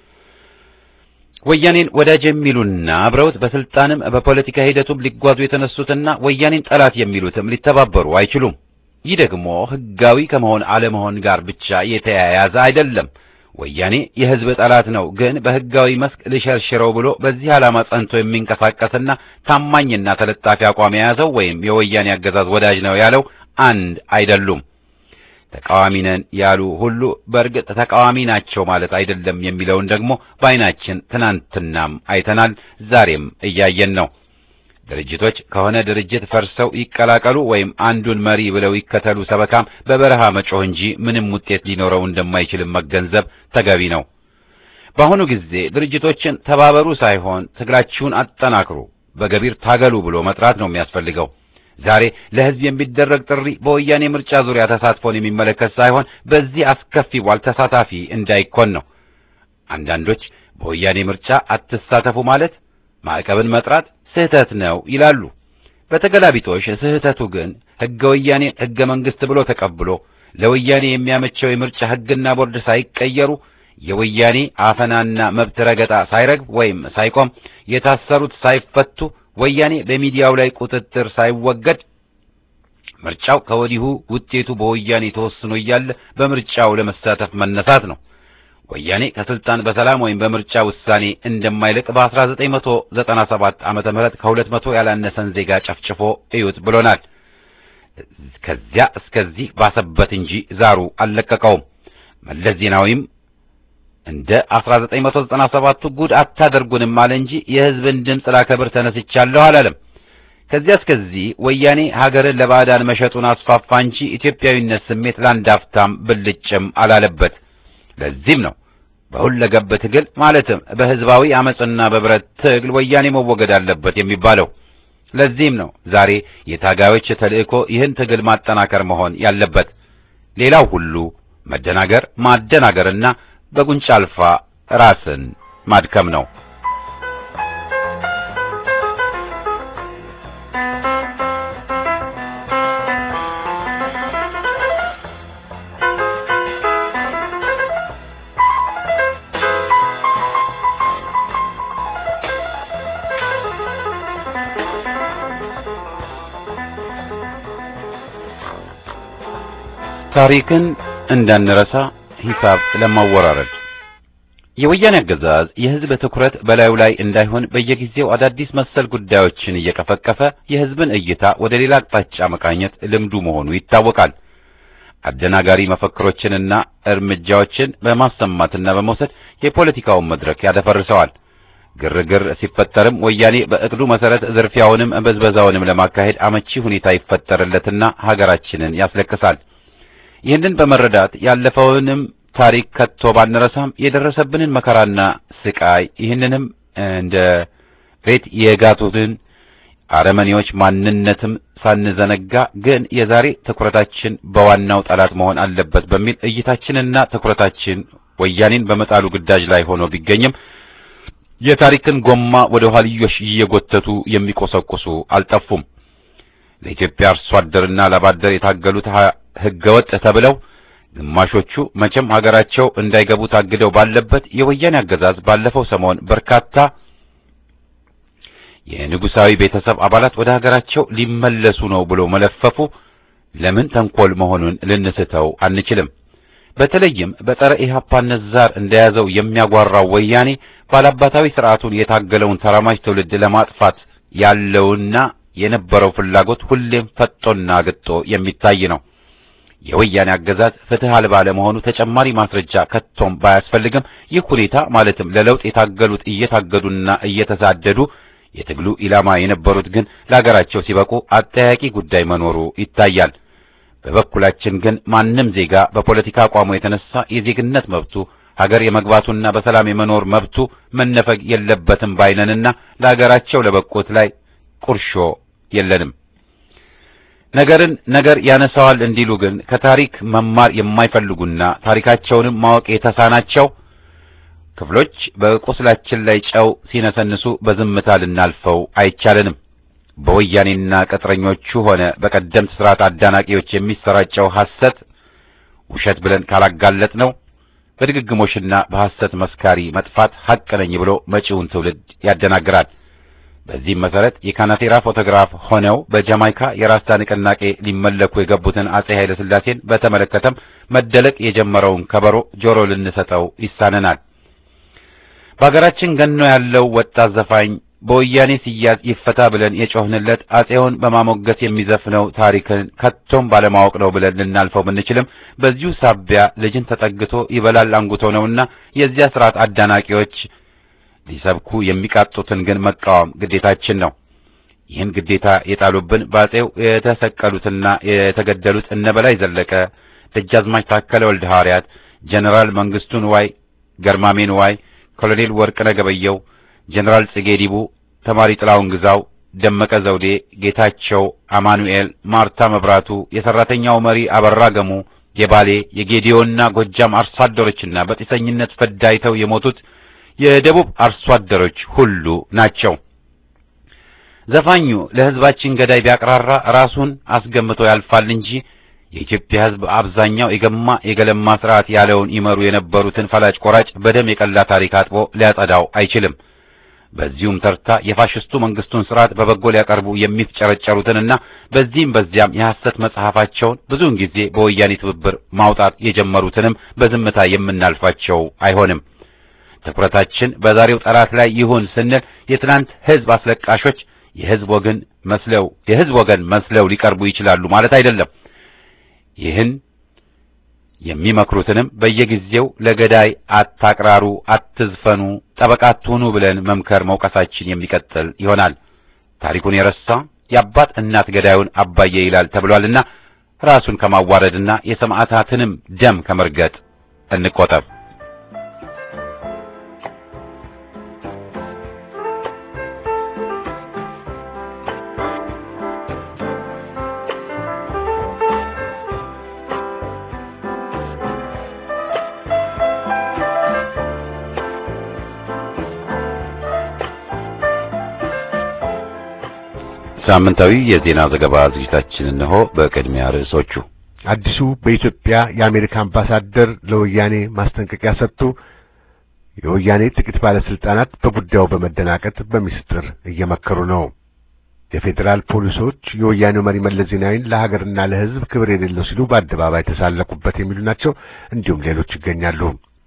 ወያኔን ወዳጅ የሚሉና አብረውት በስልጣንም በፖለቲካ ሂደቱም ሊጓዙ የተነሱትና ወያኔን ጠላት የሚሉትም ሊተባበሩ አይችሉም። ይህ ደግሞ ህጋዊ ከመሆን አለመሆን ጋር ብቻ የተያያዘ አይደለም። ወያኔ የህዝብ ጠላት ነው፣ ግን በህጋዊ መስክ ልሸርሽረው ብሎ በዚህ ዓላማ ጸንቶ የሚንቀሳቀስና ታማኝና ተለጣፊ አቋም የያዘው ወይም የወያኔ አገዛዝ ወዳጅ ነው ያለው አንድ አይደሉም። ተቃዋሚ ነን ያሉ ሁሉ በእርግጥ ተቃዋሚ ናቸው ማለት አይደለም የሚለውን ደግሞ በዓይናችን ትናንትናም አይተናል፣ ዛሬም እያየን ነው። ድርጅቶች ከሆነ ድርጅት ፈርሰው ይቀላቀሉ ወይም አንዱን መሪ ብለው ይከተሉ ሰበካም በበረሃ መጮህ እንጂ ምንም ውጤት ሊኖረው እንደማይችልም መገንዘብ ተገቢ ነው። በአሁኑ ጊዜ ድርጅቶችን ተባበሩ ሳይሆን ትግላችሁን አጠናክሩ፣ በገቢር ታገሉ ብሎ መጥራት ነው የሚያስፈልገው። ዛሬ ለህዝብ የሚደረግ ጥሪ በወያኔ ምርጫ ዙሪያ ተሳትፎን የሚመለከት ሳይሆን በዚህ አስከፊ ቧል ተሳታፊ እንዳይኮን ነው። አንዳንዶች በወያኔ ምርጫ አትሳተፉ ማለት ማዕቀብን መጥራት ስህተት ነው ይላሉ። በተገላቢጦሽ ስህተቱ ግን ሕገ ወያኔን ሕገ መንግሥት ብሎ ተቀብሎ ለወያኔ የሚያመቸው የምርጫ ሕግና ቦርድ ሳይቀየሩ የወያኔ አፈናና መብት ረገጣ ሳይረግብ ወይም ሳይቆም የታሰሩት ሳይፈቱ ወያኔ በሚዲያው ላይ ቁጥጥር ሳይወገድ ምርጫው ከወዲሁ ውጤቱ በወያኔ ተወስኖ እያለ በምርጫው ለመሳተፍ መነሳት ነው። ወያኔ ከስልጣን በሰላም ወይም በምርጫ ውሳኔ እንደማይልቅ በ1997 ዓመተ ምህረት ከሁለት መቶ ያላነሰን ዜጋ ጨፍጭፎ እዩት ብሎናል። ከዚያ እስከዚህ ባሰበት እንጂ ዛሩ አልለቀቀውም። መለስ ዜናዊም እንደ 1997ቱ ጉድ አታደርጉንም አለ እንጂ የሕዝብን ድምፅ ላከብር ተነስቻለሁ አላለም። ከዚያ እስከዚህ ወያኔ ሀገርን ለባዕዳን መሸጡን አስፋፋ እንጂ ኢትዮጵያዊነት ስሜት ለአንድ አፍታም ብልጭም አላለበት። ለዚህም ነው በሁለገብ ትግል ማለትም በሕዝባዊ አመጽና በብረት ትግል ወያኔ መወገድ አለበት የሚባለው። ለዚህም ነው ዛሬ የታጋዮች ተልእኮ ይህን ትግል ማጠናከር መሆን ያለበት። ሌላው ሁሉ መደናገር፣ ማደናገርና በጉንጫ አልፋ ራስን ማድከም ነው። ታሪክን እንዳንረሳ ሂሳብ ለማወራረድ የወያኔ አገዛዝ የሕዝብ ትኩረት በላዩ ላይ እንዳይሆን በየጊዜው አዳዲስ መሰል ጉዳዮችን እየቀፈቀፈ የሕዝብን እይታ ወደ ሌላ አቅጣጫ መቃኘት ልምዱ መሆኑ ይታወቃል። አደናጋሪ መፈክሮችንና እርምጃዎችን በማሰማትና በመውሰድ የፖለቲካውን መድረክ ያደፈርሰዋል። ግርግር ሲፈጠርም ወያኔ በእቅዱ መሰረት ዝርፊያውንም በዝበዛውንም ለማካሄድ አመቺ ሁኔታ ይፈጠርለትና ሀገራችንን ያስለቅሳል። ይህንን በመረዳት ያለፈውንም ታሪክ ከቶ ባንረሳም የደረሰብንን መከራና ስቃይ ይህንንም እንደ ሬት የጋቱትን አረመኔዎች ማንነትም ሳንዘነጋ ግን የዛሬ ትኩረታችን በዋናው ጠላት መሆን አለበት በሚል እይታችንና ትኩረታችን ወያኔን በመጣሉ ግዳጅ ላይ ሆኖ ቢገኝም የታሪክን ጎማ ወደ ኋልዮሽ እየጎተቱ የሚቆሰቁሱ አልጠፉም። ለኢትዮጵያ አርሶ አደርና ላባደር የታገሉት ህገወጥ ተብለው ግማሾቹ መቼም ሀገራቸው እንዳይገቡ ታግደው ባለበት የወያኔ አገዛዝ ባለፈው ሰሞን በርካታ የንጉሳዊ ቤተሰብ አባላት ወደ ሀገራቸው ሊመለሱ ነው ብሎ መለፈፉ ለምን ተንኮል መሆኑን ልንስተው አንችልም። በተለይም በጸረ ኢህአፓነት ዛር እንደያዘው የሚያጓራው ወያኔ ባላባታዊ ስርዓቱን የታገለውን ተራማጅ ትውልድ ለማጥፋት ያለውና የነበረው ፍላጎት ሁሌም ፈጦና ግጦ የሚታይ ነው። የወያኔ አገዛዝ ፍትህ አልባ ለመሆኑ ተጨማሪ ማስረጃ ከቶም ባያስፈልግም ይህ ሁኔታ ማለትም ለለውጥ የታገሉት እየታገዱና እየተሳደዱ የትግሉ ኢላማ የነበሩት ግን ለሀገራቸው ሲበቁ አጠያቂ ጉዳይ መኖሩ ይታያል። በበኩላችን ግን ማንም ዜጋ በፖለቲካ አቋሙ የተነሳ የዜግነት መብቱ ሀገር የመግባቱና በሰላም የመኖር መብቱ መነፈግ የለበትም ባይነንና ለሀገራቸው ለበቁት ላይ ቁርሾ የለንም። ነገርን ነገር ያነሳዋል እንዲሉ ግን ከታሪክ መማር የማይፈልጉና ታሪካቸውንም ማወቅ የተሳናቸው ክፍሎች በቁስላችን ላይ ጨው ሲነሰንሱ በዝምታ ልናልፈው አይቻለንም። በወያኔና ቅጥረኞቹ ሆነ በቀደምት ስርዓት አዳናቂዎች የሚሰራጨው ሐሰት ውሸት ብለን ካላጋለጥ ነው በድግግሞሽና በሐሰት መስካሪ መጥፋት ሐቅ ነኝ ብሎ መጪውን ትውልድ ያደናግራል። በዚህም መሰረት የካናቴራ ፎቶግራፍ ሆነው በጃማይካ የራስታ ንቅናቄ ሊመለኩ የገቡትን አጼ ኃይለ ሥላሴን በተመለከተም መደለቅ የጀመረውን ከበሮ ጆሮ ልንሰጠው ይሳነናል። በሀገራችን ገኖ ያለው ወጣት ዘፋኝ በወያኔ ሲያዝ ይፈታ ብለን የጮህንለት አጼውን በማሞገስ የሚዘፍነው ታሪክን ከቶም ባለማወቅ ነው ብለን ልናልፈው ብንችልም በዚሁ ሳቢያ ልጅን ተጠግቶ ይበላል አንጉቶ ነውና የዚያ ስርዓት አዳናቂዎች ሊሰብኩ የሚቃጡትን ግን መቃወም ግዴታችን ነው። ይህን ግዴታ የጣሉብን በአጼው የተሰቀሉትና የተገደሉት እነ በላይ ዘለቀ፣ ደጃዝማች ታከለ ወልደ ሐዋርያት፣ ጀነራል መንግስቱ ንዋይ፣ ገርማሜ ንዋይ፣ ኮሎኔል ወርቅነህ ገበየሁ ጀነራል ጽጌ ዲቡ፣ ተማሪ ጥላውን ግዛው፣ ደመቀ ዘውዴ፣ ጌታቸው አማኑኤል፣ ማርታ መብራቱ፣ የሰራተኛው መሪ አበራ ገሙ፣ የባሌ የጌዲዮና ጎጃም አርሶ አደሮችና በጢሰኝነት ፈዳይተው የሞቱት የደቡብ አርሶ አደሮች ሁሉ ናቸው። ዘፋኙ ለሕዝባችን ገዳይ ቢያቅራራ ራሱን አስገምቶ ያልፋል እንጂ የኢትዮጵያ ሕዝብ አብዛኛው የገማ የገለማ ስርዓት ያለውን ይመሩ የነበሩትን ፈላጭ ቆራጭ በደም የቀላ ታሪክ አጥቦ ሊያጸዳው አይችልም። በዚሁም ተርታ የፋሽስቱ መንግስቱን ስርዓት በበጎ ሊያቀርቡ የሚፍጨረጨሩትንና በዚህም በዚያም የሐሰት መጽሐፋቸውን ብዙውን ጊዜ በወያኔ ትብብር ማውጣት የጀመሩትንም በዝምታ የምናልፋቸው አይሆንም። ትኩረታችን በዛሬው ጠላት ላይ ይሁን ስንል የትናንት ሕዝብ አስለቃሾች የሕዝብ ወገን መስለው የሕዝብ ወገን መስለው ሊቀርቡ ይችላሉ ማለት አይደለም። ይህን የሚመክሩትንም በየጊዜው ለገዳይ አታቅራሩ፣ አትዝፈኑ፣ ጠበቃ አትሁኑ ብለን መምከር መውቀሳችን የሚቀጥል ይሆናል። ታሪኩን የረሳ የአባት እናት ገዳዩን አባዬ ይላል ተብሏልና ራሱን ከማዋረድና የሰማዕታትንም ደም ከመርገጥ እንቆጠብ። ሳምንታዊ የዜና ዘገባ ዝግጅታችን እነሆ። በቅድሚያ ርዕሶቹ አዲሱ በኢትዮጵያ የአሜሪካ አምባሳደር ለወያኔ ማስጠንቀቂያ ሰጡ። የወያኔ ጥቂት ባለስልጣናት በጉዳዩ በመደናቀጥ በሚስጥር እየመከሩ ነው። የፌዴራል ፖሊሶች የወያኔው መሪ መለስ ዜናዊን ለሀገርና ለሕዝብ ክብር የሌለው ሲሉ በአደባባይ ተሳለቁበት የሚሉ ናቸው። እንዲሁም ሌሎች ይገኛሉ።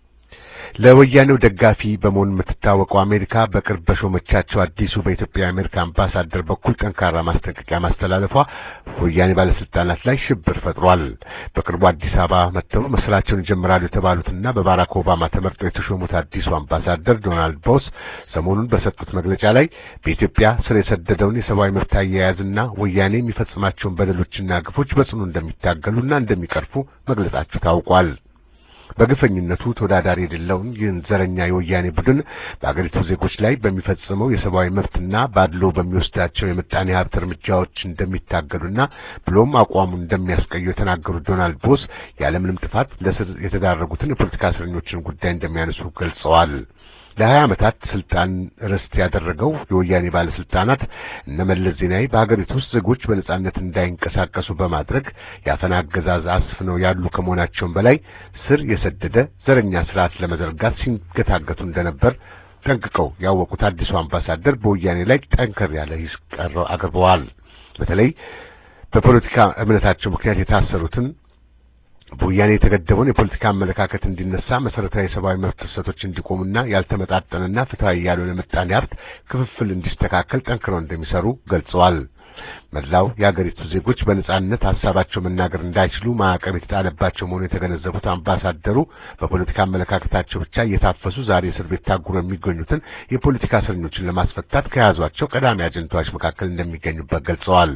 ለወያኔው ደጋፊ በመሆን የምትታወቀው አሜሪካ በቅርብ በሾመቻቸው አዲሱ በኢትዮጵያ የአሜሪካ አምባሳደር በኩል ጠንካራ ማስጠንቀቂያ ማስተላለፏ ወያኔ ባለስልጣናት ላይ ሽብር ፈጥሯል። በቅርቡ አዲስ አበባ መጥተው መስራቸውን ይጀምራሉ የተባሉትና በባራክ ኦባማ ተመርጠው የተሾሙት አዲሱ አምባሳደር ዶናልድ ቦስ ሰሞኑን በሰጡት መግለጫ ላይ በኢትዮጵያ ስር የሰደደውን የሰብአዊ መብት አያያዝና ወያኔ የሚፈጽማቸውን በደሎችና ግፎች በጽኑ እንደሚታገሉና እንደሚቀርፉ መግለጻቸው ታውቋል። በግፈኝነቱ ተወዳዳሪ የሌለውን ይህን ዘረኛ የወያኔ ቡድን በአገሪቱ ዜጎች ላይ በሚፈጽመው የሰብአዊ መብትና ባድሎ በሚወስዳቸው የምጣኔ ሀብት እርምጃዎች እንደሚታገሉና ብሎም አቋሙን እንደሚያስቀዩ የተናገሩት ዶናልድ ቦስ ያለምንም ጥፋት ለስር የተዳረጉትን የፖለቲካ እስረኞችን ጉዳይ እንደሚያነሱ ገልጸዋል። ለሀያ ዓመታት ስልጣን ርስት ያደረገው የወያኔ ባለስልጣናት እነ መለስ ዜናዊ በሀገሪቱ ውስጥ ዜጎች በነጻነት እንዳይንቀሳቀሱ በማድረግ የአፈና አገዛዝ አስፍነው ያሉ ከመሆናቸውም በላይ ስር የሰደደ ዘረኛ ስርዓት ለመዘርጋት ሲንገታገቱ እንደነበር ጠንቅቀው ያወቁት አዲሱ አምባሳደር በወያኔ ላይ ጠንከር ያለ ሂስ ቀረው አቅርበዋል። በተለይ በፖለቲካ እምነታቸው ምክንያት የታሰሩትን በወያኔ የተገደበውን የፖለቲካ አመለካከት እንዲነሳ መሰረታዊ የሰብአዊ መብት ጥሰቶች እንዲቆሙና ያልተመጣጠነና ፍትሐዊ ያልሆነ ምጣኔ ሀብት ክፍፍል እንዲስተካከል ጠንክረው እንደሚሰሩ ገልጸዋል። መላው የአገሪቱ ዜጎች በነጻነት ሀሳባቸው መናገር እንዳይችሉ ማዕቀብ የተጣለባቸው መሆኑን የተገነዘቡት አምባሳደሩ በፖለቲካ አመለካከታቸው ብቻ እየታፈሱ ዛሬ እስር ቤት ታጉረው የሚገኙትን የፖለቲካ እስረኞችን ለማስፈታት ከያዟቸው ቀዳሚ አጀንዳዎች መካከል እንደሚገኙበት ገልጸዋል።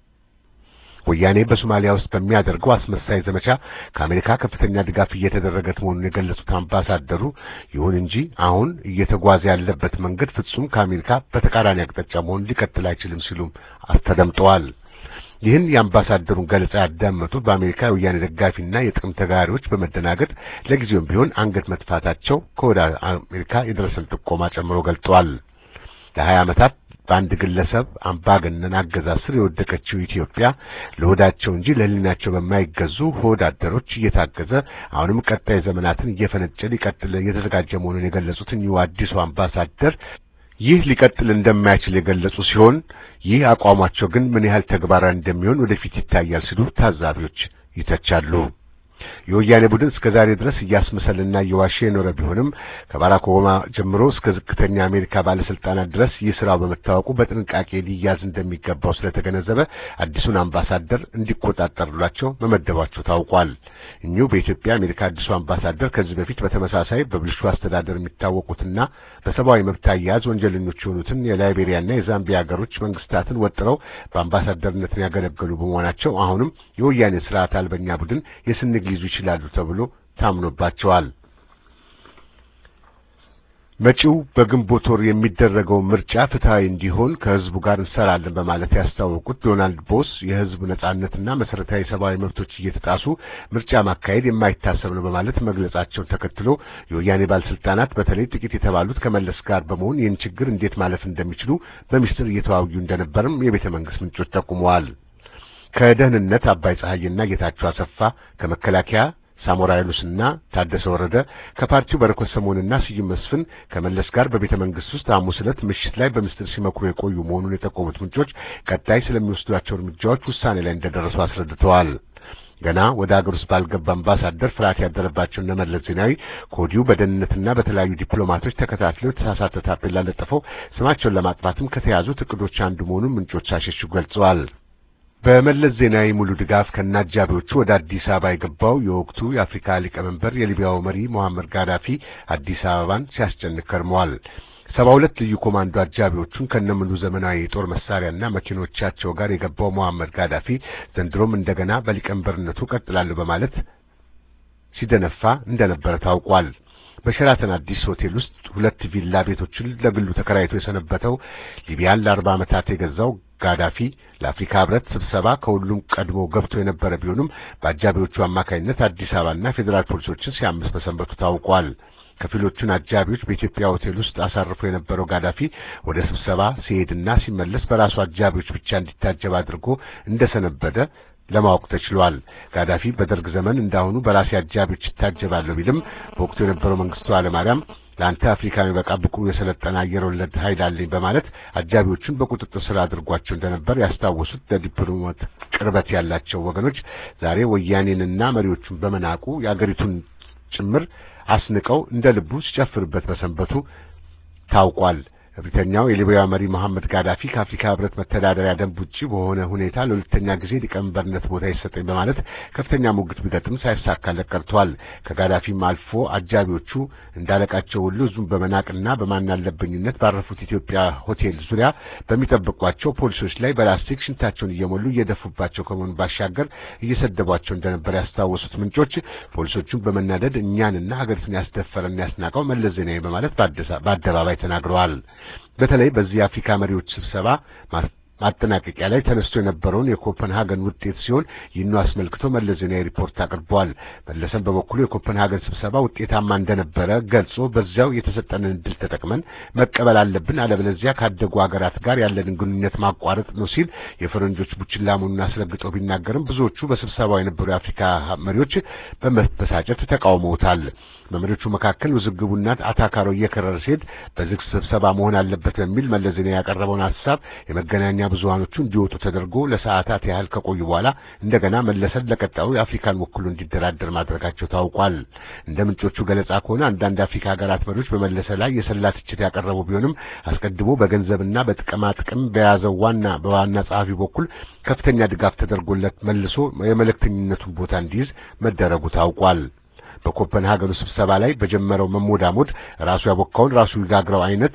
ወያኔ በሶማሊያ ውስጥ በሚያደርገው አስመሳይ ዘመቻ ከአሜሪካ ከፍተኛ ድጋፍ እየተደረገት መሆኑን የገለጹት አምባሳደሩ ይሁን እንጂ አሁን እየተጓዘ ያለበት መንገድ ፍጹም ከአሜሪካ በተቃራኒ አቅጣጫ መሆኑን ሊቀጥል አይችልም ሲሉም አስተደምጠዋል። ይህን የአምባሳደሩን ገለጻ ያዳመጡት በአሜሪካ የወያኔ ደጋፊና የጥቅም ተጋሪዎች በመደናገጥ ለጊዜውም ቢሆን አንገት መጥፋታቸው ከወደ አሜሪካ የደረሰን ጥቆማ ጨምሮ ገልጠዋል። ለሀያ ዓመታት በአንድ ግለሰብ አምባገነን አገዛዝ ስር የወደቀችው ኢትዮጵያ ለሆዳቸው እንጂ ለሕሊናቸው በማይገዙ ሆድ አደሮች እየታገዘ አሁንም ቀጣይ ዘመናትን እየፈነጨ ሊቀጥል የተዘጋጀ መሆኑን የገለጹት እኚሁ አዲሱ አምባሳደር ይህ ሊቀጥል እንደማይችል የገለጹ ሲሆን ይህ አቋማቸው ግን ምን ያህል ተግባራዊ እንደሚሆን ወደፊት ይታያል ሲሉ ታዛቢዎች ይተቻሉ። የወያኔ ቡድን እስከ ዛሬ ድረስ እያስመሰልና እየዋሸ የኖረ ቢሆንም ከባራክ ኦባማ ጀምሮ እስከ ዝቅተኛ አሜሪካ ባለስልጣናት ድረስ ይህ ስራው በመታወቁ በጥንቃቄ ሊያዝ እንደሚገባው ስለተገነዘበ አዲሱን አምባሳደር እንዲቆጣጠሩላቸው መመደባቸው ታውቋል። እኚሁ በኢትዮጵያ አሜሪካ አዲሱ አምባሳደር ከዚህ በፊት በተመሳሳይ በብልሹ አስተዳደር የሚታወቁትና በሰብአዊ መብት አያያዝ ወንጀለኞች የሆኑትን የላይቤሪያና የዛምቢያ ሀገሮች መንግስታትን ወጥረው በአምባሳደርነትን ያገለገሉ በመሆናቸው አሁንም የወያኔ ስርዓት አልበኛ ቡድን የስንግ ሊይዙ ይችላሉ ተብሎ ታምኖባቸዋል። መጪው በግንቦት ወር የሚደረገው ምርጫ ፍትሐዊ እንዲሆን ከህዝቡ ጋር እንሰራለን በማለት ያስታወቁት ዶናልድ ቦስ የህዝብ ነጻነትና መሰረታዊ ሰብአዊ መብቶች እየተጣሱ ምርጫ ማካሄድ የማይታሰብ ነው በማለት መግለጻቸውን ተከትሎ የወያኔ ባለስልጣናት በተለይ ጥቂት የተባሉት ከመለስ ጋር በመሆን ይህን ችግር እንዴት ማለፍ እንደሚችሉ በሚስጥር እየተዋዩ እንደነበርም የቤተ መንግስት ምንጮች ጠቁመዋል። ከደህንነት አባይ ፀሐይና ጌታቸው አሰፋ ከመከላከያ ሳሞራ ዩኑስና ታደሰ ወረደ ከፓርቲው በረከት ስምኦንና ስዩም መስፍን ከመለስ ጋር በቤተ መንግስት ውስጥ ሐሙስ ዕለት ምሽት ላይ በምስጢር ሲመክሩ የቆዩ መሆኑን የጠቆሙት ምንጮች ቀጣይ ስለሚወስዷቸው እርምጃዎች ውሳኔ ላይ እንደደረሱ አስረድተዋል። ገና ወደ አገር ውስጥ ባልገባ አምባሳደር ፍርሃት ያደረባቸው እነ መለስ ዜናዊ ከወዲሁ በደህንነትና በተለያዩ ዲፕሎማቶች ተከታትለው የተሳሳተ ታፔላ ለጥፈው ስማቸውን ለማጥፋትም ከተያዙት እቅዶች አንዱ መሆኑን ምንጮች አሸሹ ገልጸዋል። በመለስ ዜናዊ ሙሉ ድጋፍ ከነአጃቢዎቹ ወደ አዲስ አበባ የገባው የወቅቱ የአፍሪካ ሊቀመንበር የሊቢያው መሪ ሞሐመር ጋዳፊ አዲስ አበባን ሲያስጨንቅ ከርመዋል። ሰባ ሁለት ልዩ ኮማንዶ አጃቢዎቹን ከነሙሉ ዘመናዊ የጦር መሳሪያና መኪኖቻቸው ጋር የገባው ሞሐመር ጋዳፊ ዘንድሮም እንደገና በሊቀመንበርነቱ ቀጥላለሁ በማለት ሲደነፋ እንደነበረ ታውቋል። በሸራተን አዲስ ሆቴል ውስጥ ሁለት ቪላ ቤቶችን ለግሉ ተከራይቶ የሰነበተው ሊቢያን ለአርባ ዓመታት የገዛው ጋዳፊ ለአፍሪካ ህብረት ስብሰባ ከሁሉም ቀድሞ ገብቶ የነበረ ቢሆንም በአጃቢዎቹ አማካኝነት አዲስ አበባና ፌዴራል ፖሊሶችን ሲያምስ በሰንበቱ ታውቋል። ከፊሎቹን አጃቢዎች በኢትዮጵያ ሆቴል ውስጥ አሳርፎ የነበረው ጋዳፊ ወደ ስብሰባ ሲሄድና ሲመለስ በራሱ አጃቢዎች ብቻ እንዲታጀብ አድርጎ እንደሰነበደ ለማወቅ ተችሏል። ጋዳፊ በደርግ ዘመን እንዳሁኑ በራሴ አጃቢዎች ይታጀባለሁ ቢልም በወቅቱ የነበረው መንግስቱ ኃይለማርያም ለአንተ አፍሪካ የሚበቃ ብቁ የሰለጠነ አየር ወለድ ኃይል አለኝ በማለት አጃቢዎቹን በቁጥጥር ስር አድርጓቸው እንደነበር ያስታወሱት ለዲፕሎማት ቅርበት ያላቸው ወገኖች ዛሬ ወያኔንና መሪዎቹን በመናቁ የአገሪቱን ጭምር አስንቀው እንደ ልቡ ሲጨፍርበት በሰንበቱ ታውቋል። እብሪተኛው የሊቢያ መሪ መሐመድ ጋዳፊ ከአፍሪካ ህብረት መተዳደሪያ ደንብ ውጪ በሆነ ሁኔታ ለሁለተኛ ጊዜ ሊቀመንበርነት ቦታ ይሰጠኝ በማለት ከፍተኛ ሙግት ቢገጥም ሳይሳካለት ቀርቷል። ከጋዳፊም አልፎ አጃቢዎቹ እንዳለቃቸው ሁሉ ህዝቡን በመናቅና በማናለበኝነት ባረፉት ኢትዮጵያ ሆቴል ዙሪያ በሚጠብቋቸው ፖሊሶች ላይ በላስቲክ ሽንታቸውን እየሞሉ እየደፉባቸው ከመሆኑ ባሻገር እየሰደቧቸው እንደነበር ያስታወሱት ምንጮች ፖሊሶቹን በመናደድ እኛንና ሀገሪቱን ያስደፈረና ያስናቀው መለስ ዜናዊ በማለት በአደባባይ ተናግረዋል። በተለይ በዚህ የአፍሪካ መሪዎች ስብሰባ ማጠናቀቂያ ላይ ተነስቶ የነበረውን የኮፐንሃገን ውጤት ሲሆን ይህን አስመልክቶ መለስ ዜናዊ ሪፖርት አቅርበዋል። መለሰን በበኩሉ የኮፐንሃገን ስብሰባ ውጤታማ እንደነበረ ገልጾ በዚያው የተሰጠንን እድል ተጠቅመን መቀበል አለብን፣ አለበለዚያ ካደጉ ሀገራት ጋር ያለንን ግንኙነት ማቋረጥ ነው ሲል የፈረንጆች ቡችላ መሆኑን አስረግጠው ቢናገርም ብዙዎቹ በስብሰባው የነበሩ የአፍሪካ መሪዎች በመበሳጨት ተቃውመውታል። በመሪዎቹ መካከል ውዝግቡና አታካሮ እየከረረ ሲሄድ በዝግ ስብሰባ መሆን አለበት በሚል መለስ ዜናዊ ያቀረበውን ሀሳብ የመገናኛ ብዙሃኖቹ እንዲወጡ ተደርጎ ለሰዓታት ያህል ከቆዩ በኋላ እንደገና መለሰን ለቀጣዩ የአፍሪካን ወክሎ እንዲደራደር ማድረጋቸው ታውቋል። እንደ ምንጮቹ ገለጻ ከሆነ አንዳንድ አፍሪካ ሀገራት መሪዎች በመለሰ ላይ የሰላ ትችት ያቀረቡ ቢሆንም አስቀድሞ በገንዘብና በጥቅማ ጥቅም በያዘው ዋና በዋና ጸሐፊ በኩል ከፍተኛ ድጋፍ ተደርጎለት መልሶ የመልእክተኝነቱን ቦታ እንዲይዝ መደረጉ ታውቋል። በኮፐንሃገኑ ስብሰባ ላይ በጀመረው መሞዳሞድ ራሱ ያቦካውን ራሱ ይጋግረው አይነት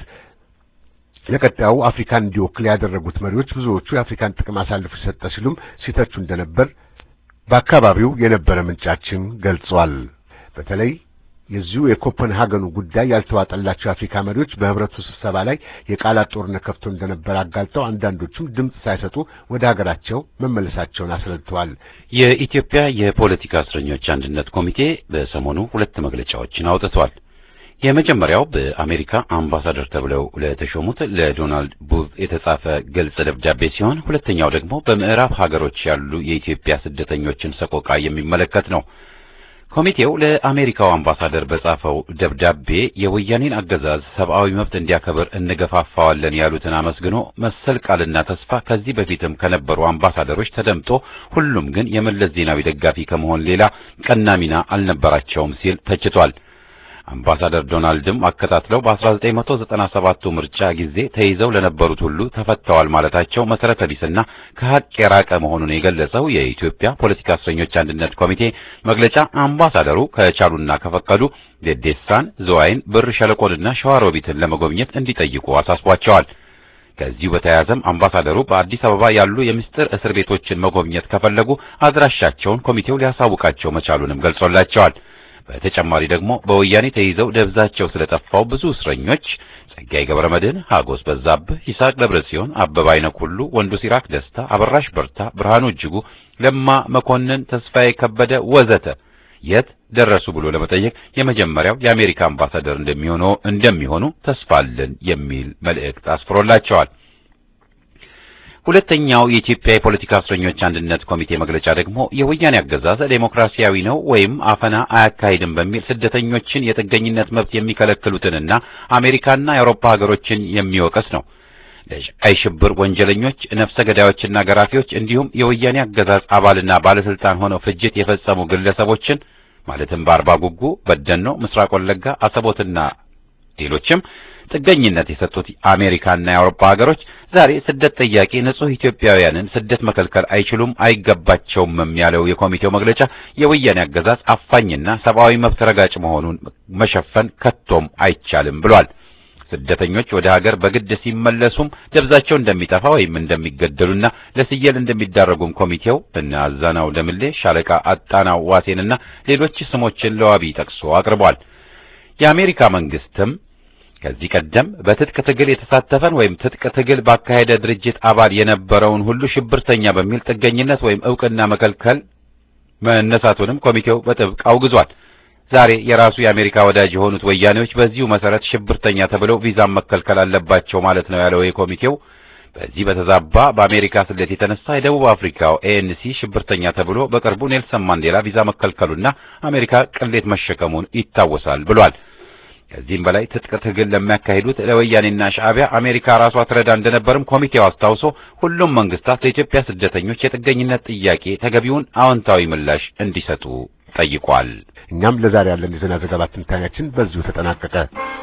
ለቀጣዩ አፍሪካን እንዲወክል ያደረጉት መሪዎች ብዙዎቹ የአፍሪካን ጥቅም አሳልፎ የሰጠ ሲሉም ሲተቹ እንደነበር በአካባቢው የነበረ ምንጫችን ገልጿል። በተለይ የዚሁ የኮፐንሃገኑ ጉዳይ ያልተዋጠላቸው የአፍሪካ መሪዎች በህብረቱ ስብሰባ ላይ የቃላት ጦርነት ከፍቶ እንደነበር አጋልጠው አንዳንዶቹም ድምፅ ሳይሰጡ ወደ ሀገራቸው መመለሳቸውን አስረድተዋል። የኢትዮጵያ የፖለቲካ እስረኞች አንድነት ኮሚቴ በሰሞኑ ሁለት መግለጫዎችን አውጥቷል። የመጀመሪያው በአሜሪካ አምባሳደር ተብለው ለተሾሙት ለዶናልድ ቡዝ የተጻፈ ግልጽ ደብዳቤ ሲሆን ሁለተኛው ደግሞ በምዕራብ ሀገሮች ያሉ የኢትዮጵያ ስደተኞችን ሰቆቃ የሚመለከት ነው። ኮሚቴው ለአሜሪካው አምባሳደር በጻፈው ደብዳቤ የወያኔን አገዛዝ ሰብአዊ መብት እንዲያከብር እንገፋፋዋለን ያሉትን አመስግኖ መሰል ቃልና ተስፋ ከዚህ በፊትም ከነበሩ አምባሳደሮች ተደምጦ ሁሉም ግን የመለስ ዜናዊ ደጋፊ ከመሆን ሌላ ቀና ሚና አልነበራቸውም ሲል ተችቷል። አምባሳደር ዶናልድም አከታትለው በ1997ቱ ምርጫ ጊዜ ተይዘው ለነበሩት ሁሉ ተፈተዋል ማለታቸው መሰረተ ቢስና ከሀቅ የራቀ መሆኑን የገለጸው የኢትዮጵያ ፖለቲካ እስረኞች አንድነት ኮሚቴ መግለጫ አምባሳደሩ ከቻሉና ከፈቀዱ ዴዴሳን፣ ዝዋይን፣ ብር ሸለቆንና ሸዋሮቢትን ለመጎብኘት እንዲጠይቁ አሳስቧቸዋል። ከዚሁ በተያያዘም አምባሳደሩ በአዲስ አበባ ያሉ የምስጢር እስር ቤቶችን መጎብኘት ከፈለጉ አድራሻቸውን ኮሚቴው ሊያሳውቃቸው መቻሉንም ገልጾላቸዋል። በተጨማሪ ደግሞ በወያኔ ተይዘው ደብዛቸው ስለጠፋው ብዙ እስረኞች ጸጋዬ ገብረ መድህን፣ ሀጎስ በዛብህ፣ ይስሐቅ ደብረ ጽዮን፣ አበባ አይነክ ሁሉ፣ ወንዱ ሲራክ ደስታ፣ አበራሽ በርታ፣ ብርሃኑ እጅጉ፣ ለማ መኮንን፣ ተስፋዬ ከበደ ወዘተ የት ደረሱ ብሎ ለመጠየቅ የመጀመሪያው የአሜሪካ አምባሳደር እንደሚሆኑ እንደሚሆኑ ተስፋ አለን የሚል መልእክት አስፍሮላቸዋል። ሁለተኛው የኢትዮጵያ የፖለቲካ እስረኞች አንድነት ኮሚቴ መግለጫ ደግሞ የወያኔ አገዛዝ ዴሞክራሲያዊ ነው ወይም አፈና አያካሂድም በሚል ስደተኞችን የጥገኝነት መብት የሚከለክሉትንና አሜሪካና የአውሮፓ ሀገሮችን የሚወቀስ ነው። ለቀይ ሽብር ወንጀለኞች፣ ነፍሰ ገዳዮችና ገራፊዎች እንዲሁም የወያኔ አገዛዝ አባልና ባለስልጣን ሆነው ፍጅት የፈጸሙ ግለሰቦችን ማለትም በአርባ ጉጉ፣ በደኖ፣ ምስራቅ ወለጋ፣ አሰቦትና ሌሎችም ጥገኝነት የሰጡት አሜሪካና የአውሮፓ ሀገሮች ዛሬ ስደት ጠያቂ ንጹህ ኢትዮጵያውያንን ስደት መከልከል አይችሉም አይገባቸውም ያለው የኮሚቴው መግለጫ የወያኔ አገዛዝ አፋኝና ሰብአዊ መብት ረጋጭ መሆኑን መሸፈን ከቶም አይቻልም ብሏል። ስደተኞች ወደ ሀገር በግድ ሲመለሱም ደብዛቸው እንደሚጠፋ ወይም እንደሚገደሉና ለስየል እንደሚዳረጉም ኮሚቴው እነ አዛናው ደምሌ፣ ሻለቃ አጣናው ዋሴንና ሌሎች ስሞችን ለዋቢ ጠቅሶ አቅርቧል። የአሜሪካ መንግስትም ከዚህ ቀደም በትጥቅ ትግል የተሳተፈን ወይም ትጥቅ ትግል ባካሄደ ድርጅት አባል የነበረውን ሁሉ ሽብርተኛ በሚል ጥገኝነት ወይም ዕውቅና መከልከል መነሳቱንም ኮሚቴው በጥብቅ አውግዟል። ዛሬ የራሱ የአሜሪካ ወዳጅ የሆኑት ወያኔዎች በዚሁ መሰረት ሽብርተኛ ተብለው ቪዛም መከልከል አለባቸው ማለት ነው ያለው የኮሚቴው በዚህ በተዛባ በአሜሪካ ስሌት የተነሳ የደቡብ አፍሪካው ኤኤንሲ ሽብርተኛ ተብሎ በቅርቡ ኔልሰን ማንዴላ ቪዛ መከልከሉና አሜሪካ ቅሌት መሸከሙን ይታወሳል ብሏል። ከዚህም በላይ ትጥቅ ትግል ለሚያካሂዱት ለወያኔና ሻዕቢያ አሜሪካ ራሷ ትረዳ እንደነበርም ኮሚቴው አስታውሶ ሁሉም መንግስታት ለኢትዮጵያ ስደተኞች የጥገኝነት ጥያቄ ተገቢውን አዎንታዊ ምላሽ እንዲሰጡ ጠይቋል። እኛም ለዛሬ ያለን የዜና ዘገባ ትንታኔያችን በዚሁ ተጠናቀቀ።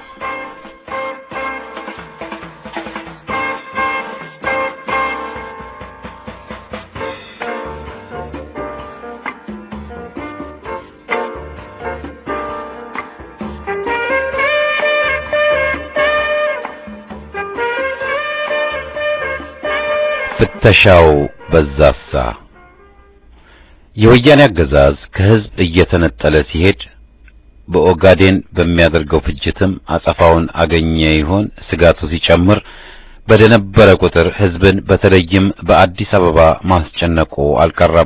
ፍተሻው በዛሳ የወያኔ አገዛዝ ከህዝብ እየተነጠለ ሲሄድ በኦጋዴን በሚያደርገው ፍጅትም አጸፋውን አገኘ ይሆን ስጋቱ ሲጨምር በደነበረ ቁጥር ህዝብን በተለይም በአዲስ አበባ ማስጨነቁ አልቀረም።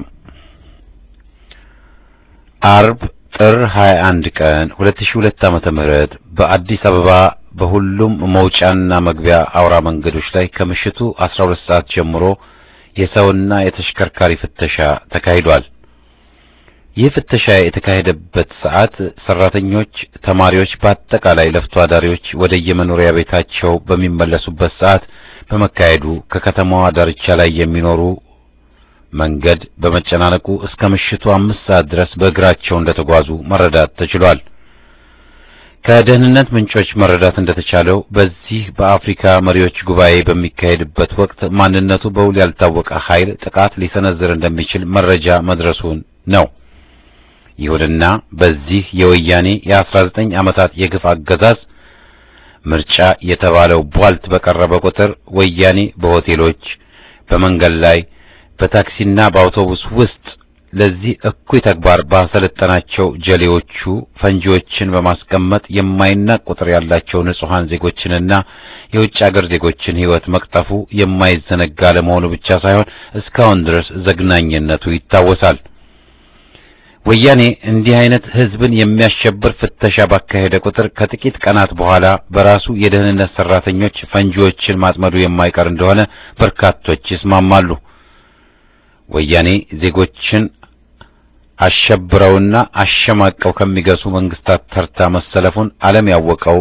አርብ ጥር 21 ቀን 2002 ዓመተ ምህረት በአዲስ አበባ በሁሉም መውጫና መግቢያ አውራ መንገዶች ላይ ከምሽቱ 12 ሰዓት ጀምሮ የሰውና የተሽከርካሪ ፍተሻ ተካሂዷል። ይህ ፍተሻ የተካሄደበት ሰዓት ሰራተኞች፣ ተማሪዎች፣ በአጠቃላይ ለፍቶ አዳሪዎች ወደ የመኖሪያ ቤታቸው በሚመለሱበት ሰዓት በመካሄዱ ከከተማዋ ዳርቻ ላይ የሚኖሩ መንገድ በመጨናነቁ እስከ ምሽቱ አምስት ሰዓት ድረስ በእግራቸው እንደተጓዙ መረዳት ተችሏል። ከደህንነት ምንጮች መረዳት እንደተቻለው በዚህ በአፍሪካ መሪዎች ጉባኤ በሚካሄድበት ወቅት ማንነቱ በውል ያልታወቀ ኃይል ጥቃት ሊሰነዝር እንደሚችል መረጃ መድረሱን ነው። ይሁንና በዚህ የወያኔ የ19 ዓመታት የግፍ አገዛዝ ምርጫ የተባለው ቧልት በቀረበ ቁጥር ወያኔ በሆቴሎች፣ በመንገድ ላይ፣ በታክሲና በአውቶቡስ ውስጥ ለዚህ እኩይ ተግባር ባሰለጠናቸው ጀሌዎቹ ፈንጂዎችን በማስቀመጥ የማይናቅ ቁጥር ያላቸው ንጹሐን ዜጎችንና የውጭ አገር ዜጎችን ሕይወት መቅጠፉ የማይዘነጋ ለመሆኑ ብቻ ሳይሆን እስካሁን ድረስ ዘግናኝነቱ ይታወሳል። ወያኔ እንዲህ አይነት ሕዝብን የሚያሸብር ፍተሻ ባካሄደ ቁጥር ከጥቂት ቀናት በኋላ በራሱ የደህንነት ሰራተኞች ፈንጂዎችን ማጥመዱ የማይቀር እንደሆነ በርካቶች ይስማማሉ። ወያኔ ዜጎችን አሸብረውና አሸማቀው ከሚገሱ መንግስታት ተርታ መሰለፉን ዓለም ያወቀው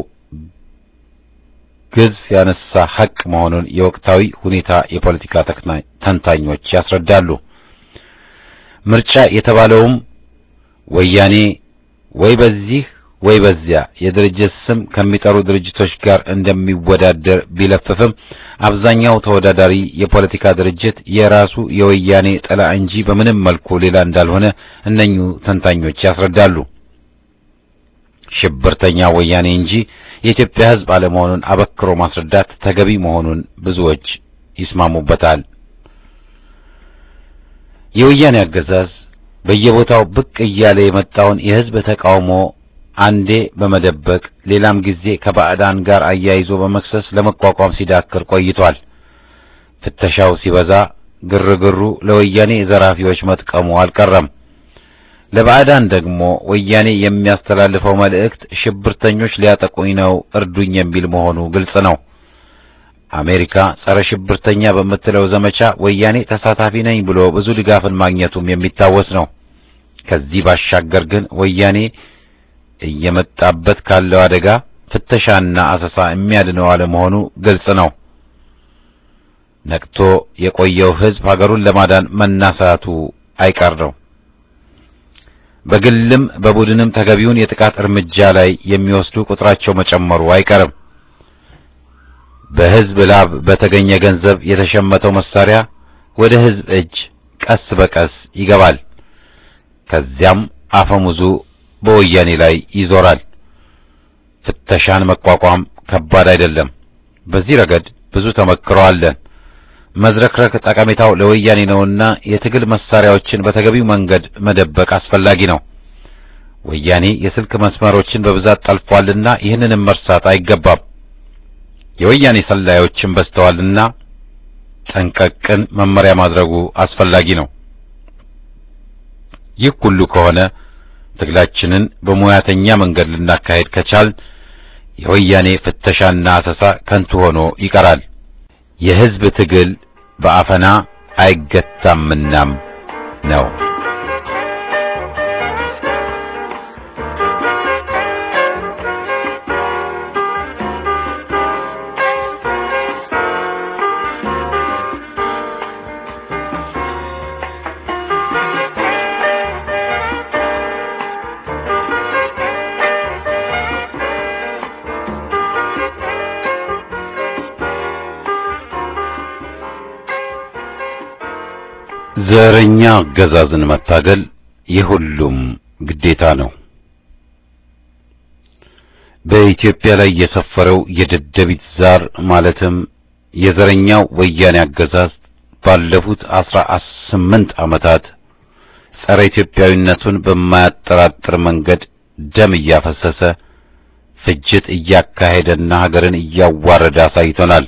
ግዝ ያነሳ ሐቅ መሆኑን የወቅታዊ ሁኔታ የፖለቲካ ተንታኞች ያስረዳሉ። ምርጫ የተባለውም ወያኔ ወይ በዚህ ወይ በዚያ የድርጅት ስም ከሚጠሩ ድርጅቶች ጋር እንደሚወዳደር ቢለፍፍም አብዛኛው ተወዳዳሪ የፖለቲካ ድርጅት የራሱ የወያኔ ጥላ እንጂ በምንም መልኩ ሌላ እንዳልሆነ እነኙ ተንታኞች ያስረዳሉ። ሽብርተኛ ወያኔ እንጂ የኢትዮጵያ ሕዝብ አለመሆኑን አበክሮ ማስረዳት ተገቢ መሆኑን ብዙዎች ይስማሙበታል። የወያኔ አገዛዝ በየቦታው ብቅ እያለ የመጣውን የሕዝብ ተቃውሞ አንዴ በመደበቅ ሌላም ጊዜ ከባዕዳን ጋር አያይዞ በመክሰስ ለመቋቋም ሲዳክር ቆይቷል። ፍተሻው ሲበዛ ግርግሩ ለወያኔ ዘራፊዎች መጥቀሙ አልቀረም። ለባዕዳን ደግሞ ወያኔ የሚያስተላልፈው መልእክት ሽብርተኞች ሊያጠቁኝ ነው እርዱኝ የሚል መሆኑ ግልጽ ነው። አሜሪካ ጸረ ሽብርተኛ በምትለው ዘመቻ ወያኔ ተሳታፊ ነኝ ብሎ ብዙ ድጋፍን ማግኘቱም የሚታወስ ነው። ከዚህ ባሻገር ግን ወያኔ እየመጣበት ካለው አደጋ ፍተሻና አሰሳ የሚያድነው አለመሆኑ ግልጽ ነው። ነቅቶ የቆየው ሕዝብ ሀገሩን ለማዳን መናሳቱ አይቀር ነው። በግልም በቡድንም ተገቢውን የጥቃት እርምጃ ላይ የሚወስዱ ቁጥራቸው መጨመሩ አይቀርም። በሕዝብ ላብ በተገኘ ገንዘብ የተሸመተው መሳሪያ ወደ ሕዝብ እጅ ቀስ በቀስ ይገባል። ከዚያም አፈሙዙ በወያኔ ላይ ይዞራል። ፍተሻን መቋቋም ከባድ አይደለም። በዚህ ረገድ ብዙ ተመክሮ አለን። መዝረክረክ ጠቀሜታው ለወያኔ ነውና የትግል መሳሪያዎችን በተገቢው መንገድ መደበቅ አስፈላጊ ነው። ወያኔ የስልክ መስመሮችን በብዛት ጠልፏልና ይህንንም መርሳት አይገባም። የወያኔ ሰላዮችን በዝተዋልና ጠንቀቅን መመሪያ ማድረጉ አስፈላጊ ነው። ይህ ሁሉ ከሆነ ትግላችንን በሙያተኛ መንገድ ልናካሄድ ከቻልን የወያኔ ፍተሻና አሰሳ ከንቱ ሆኖ ይቀራል። የሕዝብ ትግል በአፈና አይገታምናም ነው። ዘረኛ አገዛዝን መታገል የሁሉም ግዴታ ነው። በኢትዮጵያ ላይ የሰፈረው የደደቢት ዛር ማለትም የዘረኛው ወያኔ አገዛዝ ባለፉት አስራ ስምንት ዓመታት ጸረ ኢትዮጵያዊነቱን በማያጠራጥር መንገድ ደም እያፈሰሰ ፍጅት እያካሄደና ሀገርን እያዋረደ አሳይቶናል።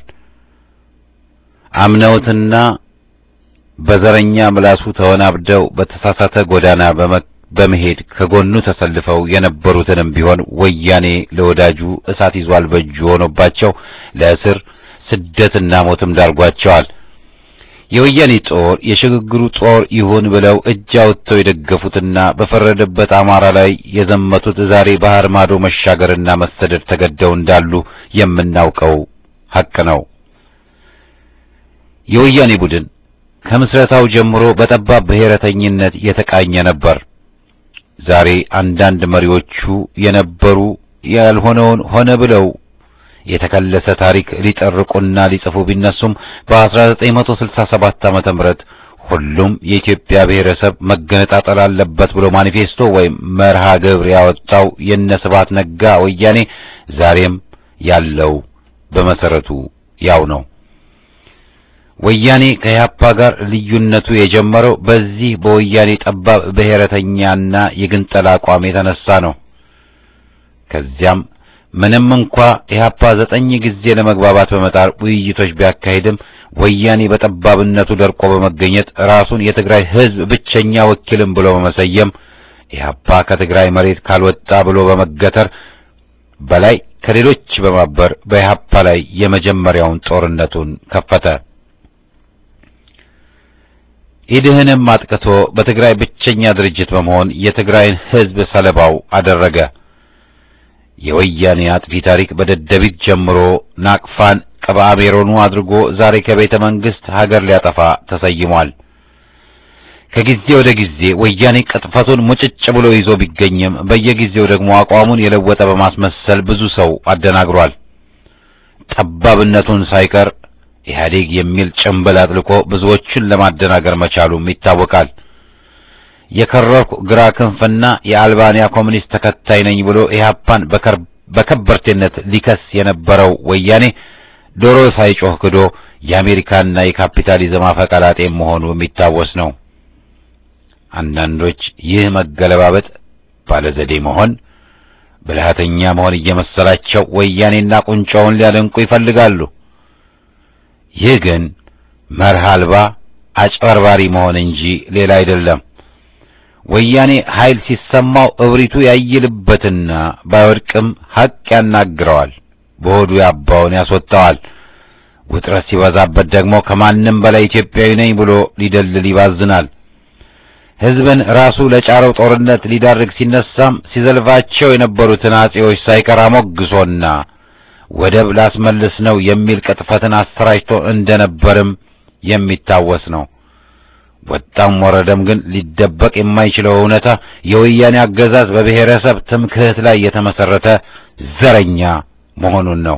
አምነውትና በዘረኛ ምላሱ ተወናብደው በተሳሳተ ጎዳና በመሄድ ከጎኑ ተሰልፈው የነበሩትንም ቢሆን ወያኔ ለወዳጁ እሳት ይዟል በእጁ ሆኖባቸው ለእስር ስደትና ሞትም ዳርጓቸዋል። የወያኔ ጦር የሽግግሩ ጦር ይሁን ብለው እጅ አውጥተው የደገፉትና በፈረደበት አማራ ላይ የዘመቱት ዛሬ ባህር ማዶ መሻገርና መሰደድ ተገደው እንዳሉ የምናውቀው ሐቅ ነው። የወያኔ ቡድን ከምስረታው ጀምሮ በጠባብ ብሔረተኝነት የተቃኘ ነበር። ዛሬ አንዳንድ መሪዎቹ የነበሩ ያልሆነውን ሆነ ብለው የተከለሰ ታሪክ ሊጠርቁና ሊጽፉ ቢነሱም በ1967 ዓመተ ምህረት ሁሉም የኢትዮጵያ ብሔረሰብ መገነጣጠል አለበት ብሎ ማኒፌስቶ ወይም መርሃ ግብር ያወጣው የነስባት ነጋ ወያኔ ዛሬም ያለው በመሰረቱ ያው ነው። ወያኔ ከኢህአፓ ጋር ልዩነቱ የጀመረው በዚህ በወያኔ ጠባብ ብሔረተኛና የግንጠላ አቋም የተነሳ ነው። ከዚያም ምንም እንኳ ኢህአፓ ዘጠኝ ጊዜ ለመግባባት በመጣር ውይይቶች ቢያካሂድም ወያኔ በጠባብነቱ ደርቆ በመገኘት ራሱን የትግራይ ሕዝብ ብቸኛ ወኪልም ብሎ በመሰየም ኢህአፓ ከትግራይ መሬት ካልወጣ ብሎ በመገተር በላይ ከሌሎች በማበር በኢህአፓ ላይ የመጀመሪያውን ጦርነቱን ከፈተ። ኢድህንም አጥቅቶ በትግራይ ብቸኛ ድርጅት በመሆን የትግራይን ሕዝብ ሰለባው አደረገ። የወያኔ አጥፊ ታሪክ በደደቢት ጀምሮ ናቅፋን ቀበአሜሮኑ አድርጎ ዛሬ ከቤተ መንግስት ሀገር ሊያጠፋ ተሰይሟል። ከጊዜ ወደ ጊዜ ወያኔ ቅጥፈቱን ሙጭጭ ብሎ ይዞ ቢገኝም በየጊዜው ደግሞ አቋሙን የለወጠ በማስመሰል ብዙ ሰው አደናግሯል። ጠባብነቱን ሳይቀር ኢህአዴግ የሚል ጭንብል አጥልቆ ብዙዎችን ለማደናገር መቻሉም ይታወቃል። የከረርኩ ግራ ክንፍና የአልባንያ ኮሚኒስት ተከታይ ነኝ ብሎ ኢህአፓን በከበርቴነት ሊከስ የነበረው ወያኔ ዶሮ ሳይጮህ ክዶ የአሜሪካና የካፒታሊዝም አፈቀላጤ መሆኑ የሚታወስ ነው። አንዳንዶች ይህ መገለባበጥ ባለዘዴ መሆን ብልሃተኛ መሆን እየመሰላቸው ወያኔና ቁንጫውን ሊያደንቁ ይፈልጋሉ። ይህ ግን መርህ አልባ አጭበርባሪ መሆን እንጂ ሌላ አይደለም። ወያኔ ኃይል ሲሰማው እብሪቱ ያይልበትና ባይወድቅም ሐቅ ያናግረዋል፣ በሆዱ ያባውን ያስወጣዋል። ውጥረት ሲበዛበት ደግሞ ከማንም በላይ ኢትዮጵያዊ ነኝ ብሎ ሊደልል ይባዝናል። ሕዝብን ራሱ ለጫረው ጦርነት ሊዳርግ ሲነሳም ሲዘልፋቸው የነበሩትን አጼዎች ሳይቀር አሞግሶና ወደብ ላስመልስ ነው የሚል ቅጥፈትን አሰራጭቶ እንደነበርም የሚታወስ ነው። ወጣም ወረደም ግን ሊደበቅ የማይችለው እውነታ የወያኔ አገዛዝ በብሔረሰብ ትምክህት ላይ የተመሰረተ ዘረኛ መሆኑን ነው።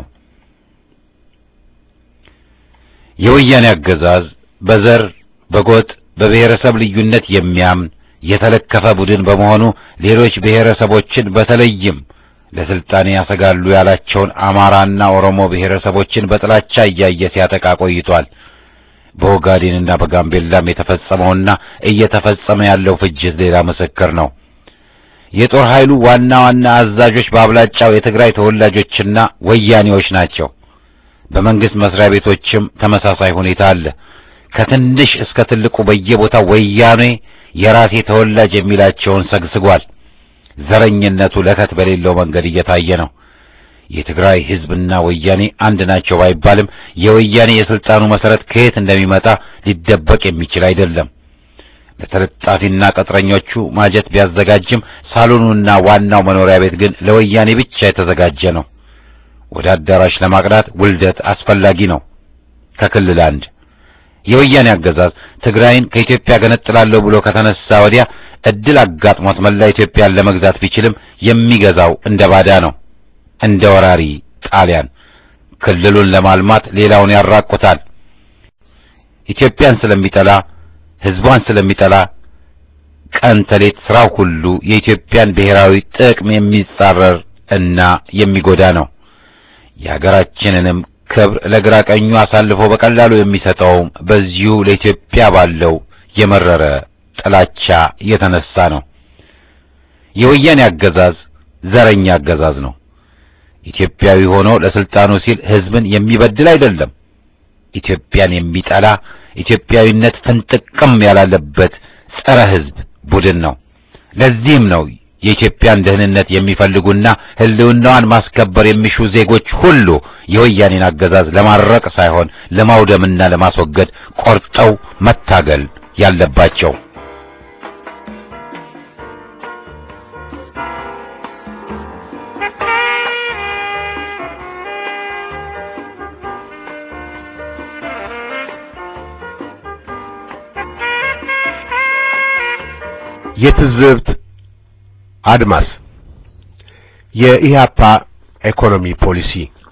የወያኔ አገዛዝ በዘር በጎጥ በብሔረሰብ ልዩነት የሚያምን የተለከፈ ቡድን በመሆኑ ሌሎች ብሔረሰቦችን በተለይም ለስልጣኔ ያሰጋሉ ያላቸውን አማራና ኦሮሞ ብሔረሰቦችን በጥላቻ እያየ ሲያጠቃ ቆይቷል። በኦጋዴንና በጋምቤላም የተፈጸመውና እየተፈጸመ ያለው ፍጅት ሌላ ምስክር ነው። የጦር ኃይሉ ዋና ዋና አዛዦች በአብላጫው የትግራይ ተወላጆችና ወያኔዎች ናቸው። በመንግስት መስሪያ ቤቶችም ተመሳሳይ ሁኔታ አለ። ከትንሽ እስከ ትልቁ በየቦታው ወያኔ የራሴ ተወላጅ የሚላቸውን ሰግስጓል። ዘረኝነቱ ለከት በሌለው መንገድ እየታየ ነው። የትግራይ ህዝብና ወያኔ አንድ ናቸው ባይባልም የወያኔ የስልጣኑ መሰረት ከየት እንደሚመጣ ሊደበቅ የሚችል አይደለም። ለተለጣፊና ቅጥረኞቹ ማጀት ቢያዘጋጅም ሳሎኑና ዋናው መኖሪያ ቤት ግን ለወያኔ ብቻ የተዘጋጀ ነው። ወደ አዳራሽ ለማቅናት ውልደት አስፈላጊ ነው። ከክልል አንድ የወያኔ አገዛዝ ትግራይን ከኢትዮጵያ ገነጥላለሁ ብሎ ከተነሳ ወዲያ እድል አጋጥሞት መላ ኢትዮጵያን ለመግዛት ቢችልም የሚገዛው እንደ ባዳ ነው፣ እንደ ወራሪ ጣሊያን። ክልሉን ለማልማት ሌላውን ያራቁታል። ኢትዮጵያን ስለሚጠላ ህዝቧን ስለሚጠላ ቀን ተሌት ስራው ሁሉ የኢትዮጵያን ብሔራዊ ጥቅም የሚጻረር እና የሚጎዳ ነው። የሀገራችንንም ክብር ለግራ ቀኙ አሳልፎ በቀላሉ የሚሰጠውም በዚሁ ለኢትዮጵያ ባለው የመረረ ጥላቻ የተነሳ ነው። የወያኔ አገዛዝ ዘረኛ አገዛዝ ነው። ኢትዮጵያዊ ሆኖ ለስልጣኑ ሲል ህዝብን የሚበድል አይደለም። ኢትዮጵያን የሚጠላ ኢትዮጵያዊነት ፍንጥቅም ያላለበት ጸረ ህዝብ ቡድን ነው። ለዚህም ነው የኢትዮጵያን ደህንነት የሚፈልጉና ህልውናዋን ማስከበር የሚሹ ዜጎች ሁሉ የወያኔን አገዛዝ ለማረቅ ሳይሆን ለማውደምና ለማስወገድ ቆርጠው መታገል ያለባቸው። የትዝብት አድማስ የኢህአፓ ኢኮኖሚ ፖሊሲ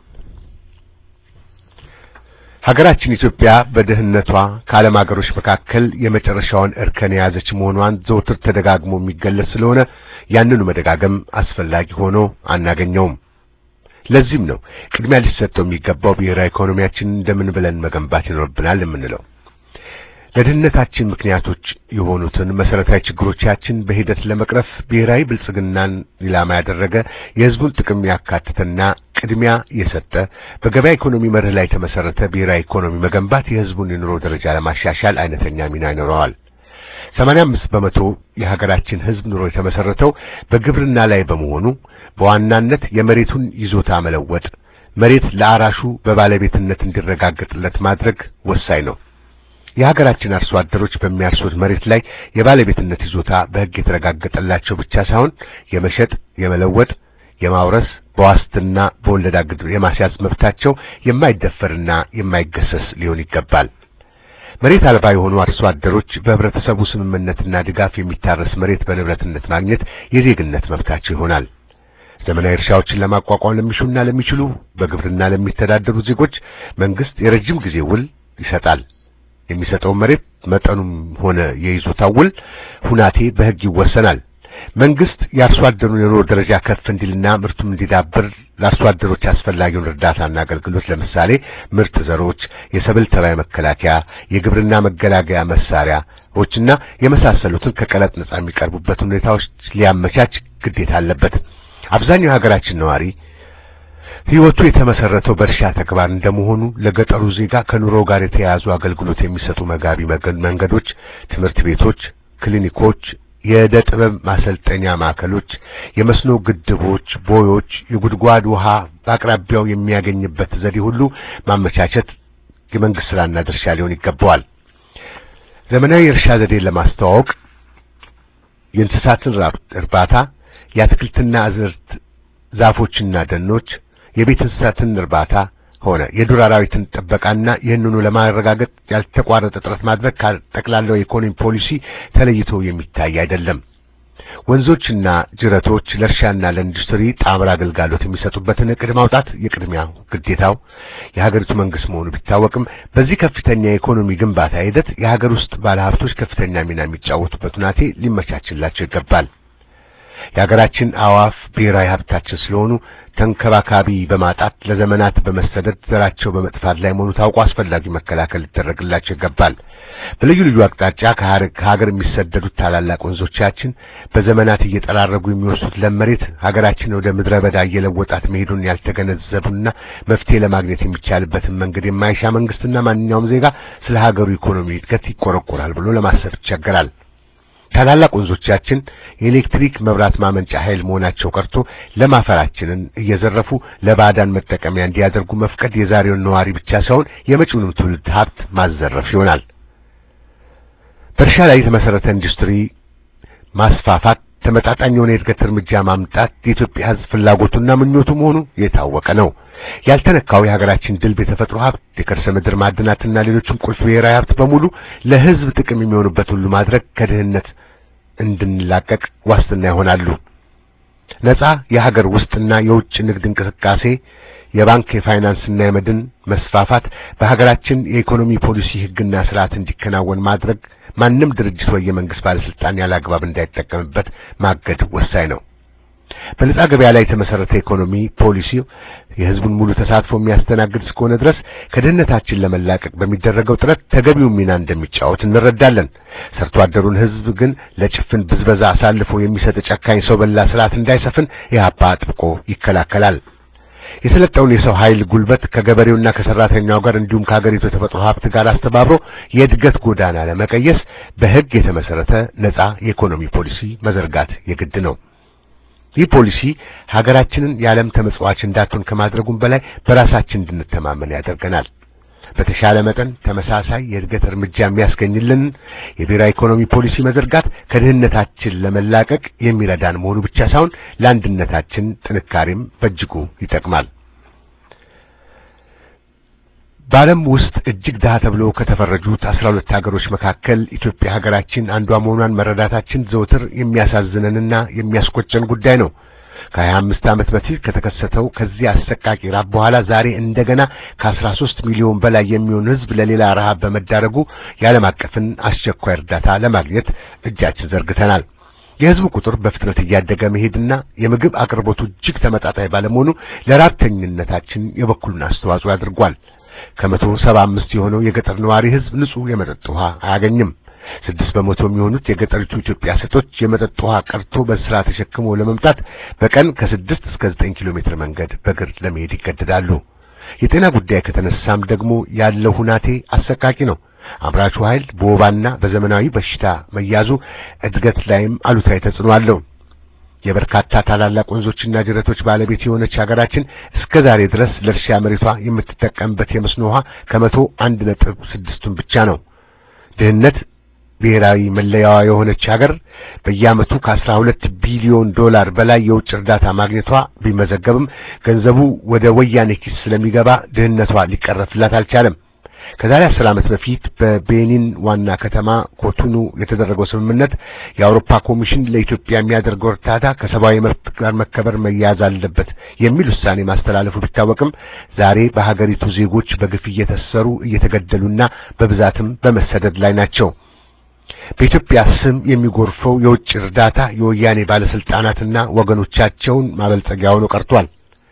ሀገራችን ኢትዮጵያ በድህነቷ ከዓለም ሀገሮች መካከል የመጨረሻውን እርከን የያዘች መሆኗን ዘውትር ተደጋግሞ የሚገለጽ ስለሆነ ያንኑ መደጋገም አስፈላጊ ሆኖ አናገኘውም። ለዚህም ነው ቅድሚያ ሊሰጠው የሚገባው ብሔራዊ ኢኮኖሚያችንን እንደምን ብለን መገንባት ይኖርብናል የምንለው። ለድህነታችን ምክንያቶች የሆኑትን መሰረታዊ ችግሮቻችን በሂደት ለመቅረፍ ብሔራዊ ብልጽግናን ኢላማ ያደረገ የሕዝቡን ጥቅም ያካተተና ቅድሚያ የሰጠ በገበያ ኢኮኖሚ መርህ ላይ የተመሰረተ ብሔራዊ ኢኮኖሚ መገንባት የሕዝቡን የኑሮ ደረጃ ለማሻሻል አይነተኛ ሚና ይኖረዋል። 85 በመቶ የሀገራችን ሕዝብ ኑሮ የተመሰረተው በግብርና ላይ በመሆኑ በዋናነት የመሬቱን ይዞታ መለወጥ፣ መሬት ለአራሹ በባለቤትነት እንዲረጋገጥለት ማድረግ ወሳኝ ነው። የሀገራችን አርሶ አደሮች በሚያርሱት መሬት ላይ የባለቤትነት ይዞታ በሕግ የተረጋገጠላቸው ብቻ ሳይሆን የመሸጥ፣ የመለወጥ፣ የማውረስ በዋስትና በወለድ አግድ የማስያዝ መብታቸው የማይደፈርና የማይገሰስ ሊሆን ይገባል። መሬት አልባ የሆኑ አርሶ አደሮች በህብረተሰቡ ስምምነትና ድጋፍ የሚታረስ መሬት በንብረትነት ማግኘት የዜግነት መብታቸው ይሆናል። ዘመናዊ እርሻዎችን ለማቋቋም ለሚሹና ለሚችሉ በግብርና ለሚተዳደሩ ዜጎች መንግስት የረጅም ጊዜ ውል ይሰጣል። የሚሰጠው መሬት መጠኑም ሆነ የይዞታው ውል ሁናቴ በሕግ ይወሰናል። መንግስት የአርሶ አደሩን የኑሮ ደረጃ ከፍ እንዲልና ምርቱም እንዲዳብር ለአርሶ አደሮች አስፈላጊውን እርዳታና አገልግሎት ለምሳሌ ምርጥ ዘሮች፣ የሰብል ተባይ መከላከያ፣ የግብርና መገላገያ መሳሪያ ዎችና የመሳሰሉትን ከቀረጥ ነጻ የሚቀርቡበት ሁኔታዎች ሊያመቻች ግዴታ አለበት። አብዛኛው የሀገራችን ነዋሪ ሕይወቱ የተመሰረተው በእርሻ ተግባር እንደመሆኑ ለገጠሩ ዜጋ ከኑሮ ጋር የተያያዙ አገልግሎት የሚሰጡ መጋቢ መንገዶች፣ ትምህርት ቤቶች፣ ክሊኒኮች፣ የዕደ ጥበብ ማሰልጠኛ ማዕከሎች፣ የመስኖ ግድቦች፣ ቦዮች፣ የጉድጓድ ውሃ በአቅራቢያው የሚያገኝበት ዘዴ ሁሉ ማመቻቸት የመንግስት ስራና ድርሻ ሊሆን ይገባዋል። ዘመናዊ የእርሻ ዘዴን ለማስተዋወቅ የእንስሳትን እርባታ፣ የአትክልትና አዝርት ዛፎችና ደኖች የቤት እንስሳትን እርባታ ሆነ የዱር አራዊትን ጥበቃና ይህንኑ ለማረጋገጥ ያልተቋረጠ ጥረት ማድረግ ከጠቅላላው የኢኮኖሚ ፖሊሲ ተለይቶ የሚታይ አይደለም። ወንዞችና ጅረቶች ለእርሻና ለኢንዱስትሪ ጣምራ አገልጋሎት የሚሰጡበትን እቅድ ማውጣት የቅድሚያ ግዴታው የሀገሪቱ መንግስት መሆኑ ቢታወቅም በዚህ ከፍተኛ የኢኮኖሚ ግንባታ ሂደት የሀገር ውስጥ ባለሀብቶች ከፍተኛ ሚና የሚጫወቱበት ሁናቴ ሊመቻችላቸው ይገባል። የሀገራችን አዋፍ ብሔራዊ ሀብታችን ስለሆኑ ተንከባካቢ በማጣት ለዘመናት በመሰደድ ዘራቸው በመጥፋት ላይ መሆኑ ታውቆ አስፈላጊ መከላከል ሊደረግላቸው ይገባል። በልዩ ልዩ አቅጣጫ ከሀገር የሚሰደዱት ታላላቅ ወንዞቻችን በዘመናት እየጠራረጉ የሚወስዱት ለም መሬት ሀገራችን ወደ ምድረ በዳ እየለወጣት መሄዱን ያልተገነዘቡና መፍትሄ ለማግኘት የሚቻልበትን መንገድ የማይሻ መንግስትና ማንኛውም ዜጋ ስለ ሀገሩ ኢኮኖሚ እድገት ይቆረቆራል ብሎ ለማሰብ ይቸገራል። ታላላቅ ወንዞቻችን የኤሌክትሪክ መብራት ማመንጫ ኃይል መሆናቸው ቀርቶ ለም አፈራችንን እየዘረፉ ለባዕዳን መጠቀሚያ እንዲያደርጉ መፍቀድ የዛሬውን ነዋሪ ብቻ ሳይሆን የመጪውንም ትውልድ ሀብት ማዘረፍ ይሆናል። በእርሻ ላይ የተመሰረተ ኢንዱስትሪ ማስፋፋት፣ ተመጣጣኝ የሆነ የእድገት እርምጃ ማምጣት የኢትዮጵያ ሕዝብ ፍላጎቱና ምኞቱ መሆኑ የታወቀ ነው። ያልተነካው የሀገራችን ድልብ የተፈጥሮ ሀብት የከርሰ ምድር ማዕድናትና ሌሎችም ቁልፍ ብሔራዊ ሀብት በሙሉ ለሕዝብ ጥቅም የሚሆኑበት ሁሉ ማድረግ ከድህነት እንድንላቀቅ ዋስትና ይሆናሉ። ነጻ የሀገር ውስጥና የውጭ ንግድ እንቅስቃሴ፣ የባንክ የፋይናንስና የመድን መስፋፋት፣ በሀገራችን የኢኮኖሚ ፖሊሲ ሕግና ስርዓት እንዲከናወን ማድረግ፣ ማንም ድርጅት ወይ የመንግስት ባለስልጣን ያለ አግባብ እንዳይጠቀምበት ማገድ ወሳኝ ነው። በነጻ ገበያ ላይ የተመሰረተ ኢኮኖሚ ፖሊሲ የህዝቡን ሙሉ ተሳትፎ የሚያስተናግድ እስከሆነ ድረስ ከድህነታችን ለመላቀቅ በሚደረገው ጥረት ተገቢውን ሚና እንደሚጫወት እንረዳለን። ሰርቶ አደሩን ህዝብ ግን ለጭፍን ብዝበዛ አሳልፎ የሚሰጥ ጨካኝ ሰው በላ ስርዓት እንዳይሰፍን ኢህአፓ አጥብቆ ይከላከላል። የሰለጠውን የሰው ኃይል ጉልበት ከገበሬውና ከሰራተኛው ጋር እንዲሁም ከሀገሪቱ የተፈጥሮ ሀብት ጋር አስተባብሮ የእድገት ጎዳና ለመቀየስ በህግ የተመሰረተ ነጻ የኢኮኖሚ ፖሊሲ መዘርጋት የግድ ነው። ይህ ፖሊሲ ሀገራችንን የዓለም ተመጽዋች እንዳትሆን ከማድረጉም በላይ በራሳችን እንድንተማመን ያደርገናል። በተሻለ መጠን ተመሳሳይ የእድገት እርምጃ የሚያስገኝልን የብሔራዊ ኢኮኖሚ ፖሊሲ መዘርጋት ከድህነታችን ለመላቀቅ የሚረዳን መሆኑ ብቻ ሳይሆን ለአንድነታችን ጥንካሬም በእጅጉ ይጠቅማል። በዓለም ውስጥ እጅግ ድሃ ተብለው ከተፈረጁት አስራ ሁለት ሀገሮች መካከል ኢትዮጵያ ሀገራችን አንዷ መሆኗን መረዳታችን ዘውትር የሚያሳዝነንና የሚያስቆጨን ጉዳይ ነው። ከሀያ አምስት ዓመት በፊት ከተከሰተው ከዚህ አሰቃቂ ራብ በኋላ ዛሬ እንደገና ከአስራ ሦስት ሚሊዮን በላይ የሚሆን ሕዝብ ለሌላ ረሃብ በመዳረጉ የዓለም አቀፍን አስቸኳይ እርዳታ ለማግኘት እጃችን ዘርግተናል። የሕዝቡ ቁጥር በፍጥነት እያደገ መሄድና የምግብ አቅርቦቱ እጅግ ተመጣጣኝ ባለመሆኑ ለራብተኝነታችን የበኩሉን አስተዋጽኦ አድርጓል። ከመቶ ሰባ አምስት የሆነው የገጠር ነዋሪ ሕዝብ ንጹህ የመጠጥ ውሃ አያገኝም። ስድስት በመቶ የሚሆኑት የገጠሪቱ ኢትዮጵያ ሴቶች የመጠጥ ውሃ ቀርቶ በስራ ተሸክሞ ለመምጣት በቀን ከስድስት እስከ ዘጠኝ ኪሎ ሜትር መንገድ በእግር ለመሄድ ይገደዳሉ። የጤና ጉዳይ ከተነሳም ደግሞ ያለው ሁናቴ አሰቃቂ ነው። አምራቹ ኃይል በወባና በዘመናዊ በሽታ መያዙ እድገት ላይም አሉታዊ ተጽዕኖ አለው። የበርካታ ታላላቅ ወንዞችና ጅረቶች ባለቤት የሆነች ሀገራችን እስከ ዛሬ ድረስ ለእርሻ መሬቷ የምትጠቀምበት የመስኖ ውሃ ከመቶ አንድ ነጥብ ስድስቱን ብቻ ነው። ድህነት ብሔራዊ መለያዋ የሆነች ሀገር በየዓመቱ ከአስራ ሁለት ቢሊዮን ዶላር በላይ የውጭ እርዳታ ማግኘቷ ቢመዘገብም ገንዘቡ ወደ ወያኔ ኪስ ስለሚገባ ድህነቷ ሊቀረፍላት አልቻለም። ከዛሬ አስር ዓመት በፊት በቤኒን ዋና ከተማ ኮቶኑ የተደረገው ስምምነት የአውሮፓ ኮሚሽን ለኢትዮጵያ የሚያደርገው እርዳታ ከሰብአዊ መብት ጋር መከበር መያዝ አለበት የሚል ውሳኔ ማስተላለፉ ቢታወቅም ዛሬ በሀገሪቱ ዜጎች በግፍ እየተሰሩ እየተገደሉና በብዛትም በመሰደድ ላይ ናቸው። በኢትዮጵያ ስም የሚጎርፈው የውጭ እርዳታ የወያኔ ባለስልጣናትና ወገኖቻቸውን ማበልጸጊያ ሆኖ ቀርቷል።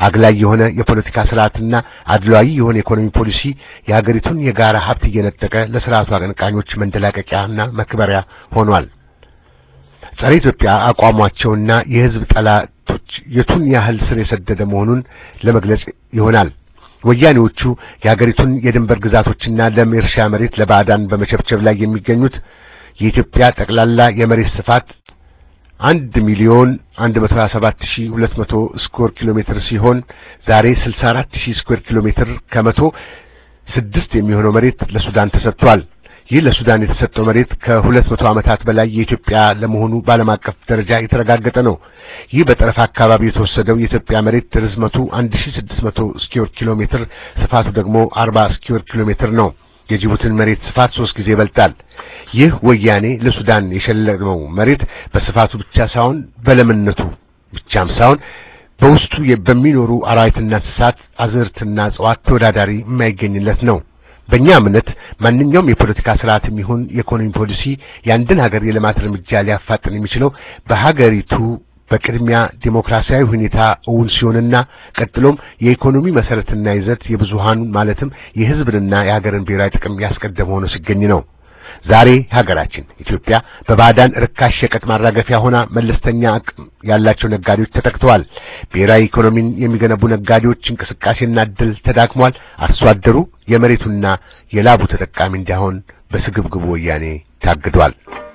አግላይ የሆነ የፖለቲካ ስርዓትና አድሏዊ የሆነ የኢኮኖሚ ፖሊሲ የሀገሪቱን የጋራ ሀብት እየነጠቀ ለስርዓቱ አቀንቃኞች መንደላቀቂያና መክበሪያ ሆኗል። ጸረ ኢትዮጵያ አቋሟቸውና የህዝብ ጠላቶች የቱን ያህል ስር የሰደደ መሆኑን ለመግለጽ ይሆናል። ወያኔዎቹ የሀገሪቱን የድንበር ግዛቶችና ለም የእርሻ መሬት ለባዕዳን በመቸብቸብ ላይ የሚገኙት የኢትዮጵያ ጠቅላላ የመሬት ስፋት አንድ ሚሊዮን አንድ መቶ ሀያ ሰባት ሺህ ሁለት መቶ ስኩዌር ኪሎ ሜትር ሲሆን ዛሬ ስልሳ አራት ሺህ ስኩዌር ኪሎ ሜትር ከመቶ ስድስት የሚሆነው መሬት ለሱዳን ተሰጥቷል። ይህ ለሱዳን የተሰጠው መሬት ከሁለት መቶ ዓመታት በላይ የኢትዮጵያ ለመሆኑ በዓለም አቀፍ ደረጃ የተረጋገጠ ነው። ይህ በጠረፍ አካባቢ የተወሰደው የኢትዮጵያ መሬት ርዝመቱ 1600 ስኩዌር ኪሎ ሜትር፣ ስፋቱ ደግሞ 40 ስኩዌር ኪሎ ሜትር ነው። የጅቡቲን መሬት ስፋት ሶስት ጊዜ ይበልጣል። ይህ ወያኔ ለሱዳን የሸለመው መሬት በስፋቱ ብቻ ሳይሆን በለምነቱ ብቻም ሳይሆን በውስጡ በሚኖሩ አራዊትና እንስሳት፣ አዝርትና እጽዋት ተወዳዳሪ የማይገኝለት ነው። በእኛ እምነት ማንኛውም የፖለቲካ ስርዓትም ይሁን የኢኮኖሚ ፖሊሲ የአንድን ሀገር የልማት እርምጃ ሊያፋጥን የሚችለው በሀገሪቱ በቅድሚያ ዴሞክራሲያዊ ሁኔታ እውን ሲሆንና ቀጥሎም የኢኮኖሚ መሰረትና ይዘት የብዙሃኑ ማለትም የሕዝብንና የሀገርን ብሔራዊ ጥቅም ያስቀደመ ሆኖ ሲገኝ ነው። ዛሬ ሀገራችን ኢትዮጵያ በባዕዳን ርካሽ ሸቀጥ ማራገፊያ ሆና መለስተኛ አቅም ያላቸው ነጋዴዎች ተጠቅተዋል። ብሔራዊ ኢኮኖሚን የሚገነቡ ነጋዴዎች እንቅስቃሴና እድል ተዳክሟል። አርሶ አደሩ የመሬቱና የላቡ ተጠቃሚ እንዳይሆን በስግብግቡ ወያኔ ታግዷል።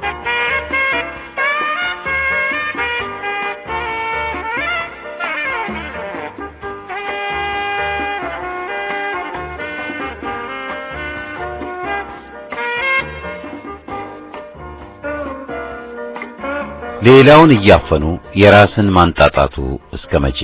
ሌላውን እያፈኑ የራስን ማንጣጣቱ እስከ መቼ?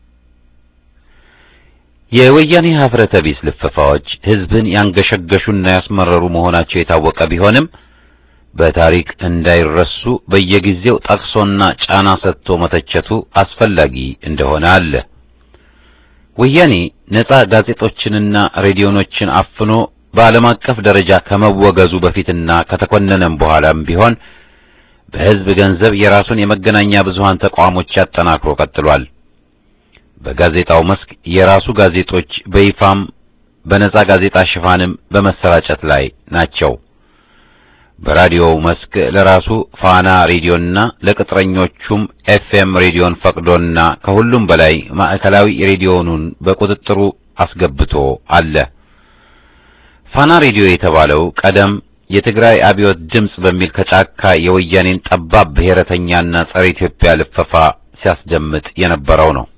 የወያኔ ሀፍረተ ቢስ ልፈፋዎች ሕዝብን ያንገሸገሹና ያስመረሩ መሆናቸው የታወቀ ቢሆንም በታሪክ እንዳይረሱ በየጊዜው ጠቅሶና ጫና ሰጥቶ መተቸቱ አስፈላጊ እንደሆነ አለ። ወያኔ ነጻ ጋዜጦችንና ሬዲዮኖችን አፍኖ በዓለም አቀፍ ደረጃ ከመወገዙ በፊትና ከተኮነነም በኋላም ቢሆን በሕዝብ ገንዘብ የራሱን የመገናኛ ብዙሃን ተቋሞች አጠናክሮ ቀጥሏል። በጋዜጣው መስክ የራሱ ጋዜጦች በይፋም በነጻ ጋዜጣ ሽፋንም በመሰራጨት ላይ ናቸው። በራዲዮው መስክ ለራሱ ፋና ሬዲዮና ለቅጥረኞቹም ኤፍኤም ሬዲዮን ፈቅዶና ከሁሉም በላይ ማዕከላዊ ሬዲዮኑን በቁጥጥሩ አስገብቶ አለ። ፋና ሬዲዮ የተባለው ቀደም የትግራይ አብዮት ድምጽ በሚል ከጫካ የወያኔን ጠባብ ብሔረተኛና ጸረ ኢትዮጵያ ልፈፋ ሲያስደምጥ የነበረው ነው።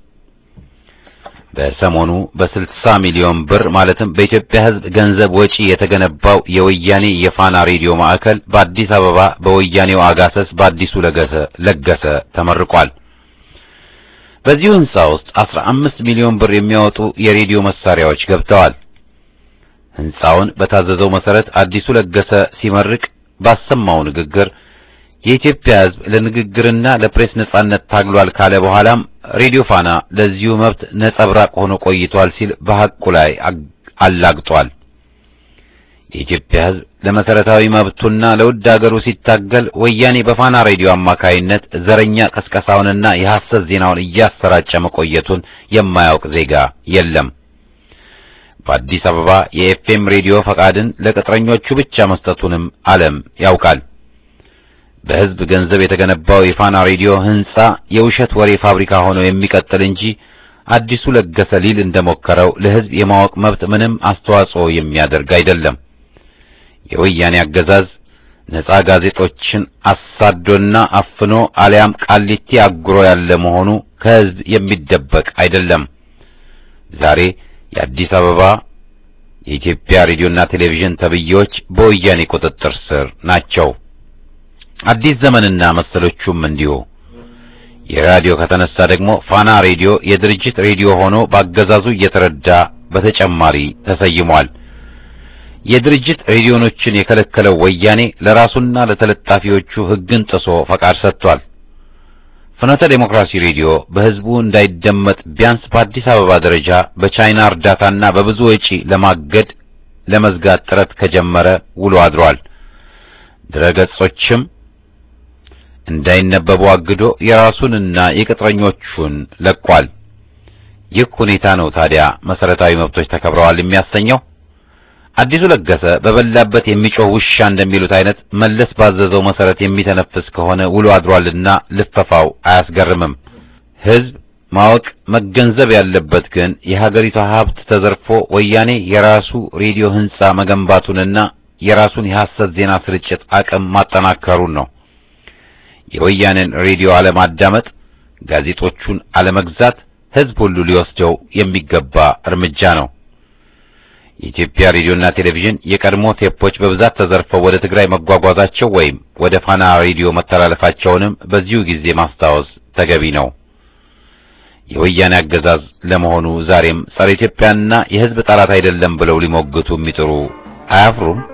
በሰሞኑ በስልሳ ሚሊዮን ብር ማለትም በኢትዮጵያ ሕዝብ ገንዘብ ወጪ የተገነባው የወያኔ የፋና ሬዲዮ ማዕከል በአዲስ አበባ በወያኔው አጋሰስ በአዲሱ ለገሰ ለገሰ ተመርቋል። በዚሁ ሕንጻ ውስጥ አስራ አምስት ሚሊዮን ብር የሚያወጡ የሬዲዮ መሳሪያዎች ገብተዋል። ሕንጻውን በታዘዘው መሰረት አዲሱ ለገሰ ሲመርቅ ባሰማው ንግግር የኢትዮጵያ ሕዝብ ለንግግርና ለፕሬስ ነጻነት ታግሏል ካለ በኋላም ሬዲዮ ፋና ለዚሁ መብት ነጸብራቅ ሆኖ ቆይቷል ሲል በሐቁ ላይ አላግጧል። የኢትዮጵያ ሕዝብ ለመሰረታዊ መብቱና ለውድ አገሩ ሲታገል ወያኔ በፋና ሬዲዮ አማካይነት ዘረኛ ቀስቀሳውንና የሐሰት ዜናውን እያሰራጨ መቆየቱን የማያውቅ ዜጋ የለም። በአዲስ አበባ የኤፍኤም ሬዲዮ ፈቃድን ለቅጥረኞቹ ብቻ መስጠቱንም ዓለም ያውቃል። በሕዝብ ገንዘብ የተገነባው የፋና ሬዲዮ ሕንጻ የውሸት ወሬ ፋብሪካ ሆኖ የሚቀጥል እንጂ አዲሱ ለገሰ ሊል እንደሞከረው ለሕዝብ የማወቅ መብት ምንም አስተዋጽኦ የሚያደርግ አይደለም። የወያኔ አገዛዝ ነጻ ጋዜጦችን አሳዶና አፍኖ አሊያም ቃሊቲ አጉሮ ያለ መሆኑ ከሕዝብ የሚደበቅ አይደለም። ዛሬ የአዲስ አበባ የኢትዮጵያ ሬዲዮና ቴሌቪዥን ተብዬዎች በወያኔ ቁጥጥር ስር ናቸው። አዲስ ዘመንና መሰሎቹም እንዲሁ። የራዲዮ ከተነሳ ደግሞ ፋና ሬዲዮ የድርጅት ሬዲዮ ሆኖ በአገዛዙ እየተረዳ በተጨማሪ ተሰይሟል። የድርጅት ሬዲዮኖችን የከለከለው ወያኔ ለራሱና ለተለጣፊዎቹ ሕግን ጥሶ ፈቃድ ሰጥቷል። ፍኖተ ዴሞክራሲ ሬዲዮ በሕዝቡ እንዳይደመጥ ቢያንስ በአዲስ አበባ ደረጃ በቻይና እርዳታና በብዙ ወጪ ለማገድ ለመዝጋት ጥረት ከጀመረ ውሎ አድሯል። ድረገጾችም እንዳይነበቡ አግዶ የራሱንና የቅጥረኞቹን ለቋል። ይህ ሁኔታ ነው ታዲያ መሰረታዊ መብቶች ተከብረዋል የሚያሰኘው። አዲሱ ለገሰ በበላበት የሚጮህ ውሻ እንደሚሉት አይነት መለስ ባዘዘው መሰረት የሚተነፍስ ከሆነ ውሎ አድሯልና ልፈፋው አያስገርምም። ሕዝብ ማወቅ መገንዘብ ያለበት ግን የሀገሪቷ ሀብት ተዘርፎ ወያኔ የራሱ ሬዲዮ ህንጻ መገንባቱንና የራሱን የሐሰት ዜና ስርጭት አቅም ማጠናከሩን ነው። የወያኔን ሬዲዮ አለማዳመጥ፣ ጋዜጦቹን አለመግዛት ሕዝብ ሁሉ ሊወስደው የሚገባ እርምጃ ነው። የኢትዮጵያ ሬዲዮና ቴሌቪዥን የቀድሞ ቴፖች በብዛት ተዘርፈው ወደ ትግራይ መጓጓዛቸው ወይም ወደ ፋና ሬዲዮ መተላለፋቸውንም በዚሁ ጊዜ ማስታወስ ተገቢ ነው። የወያኔ አገዛዝ ለመሆኑ ዛሬም ጸረ ኢትዮጵያና የሕዝብ ጠላት አይደለም ብለው ሊሞግቱ የሚጥሩ አያፍሩም?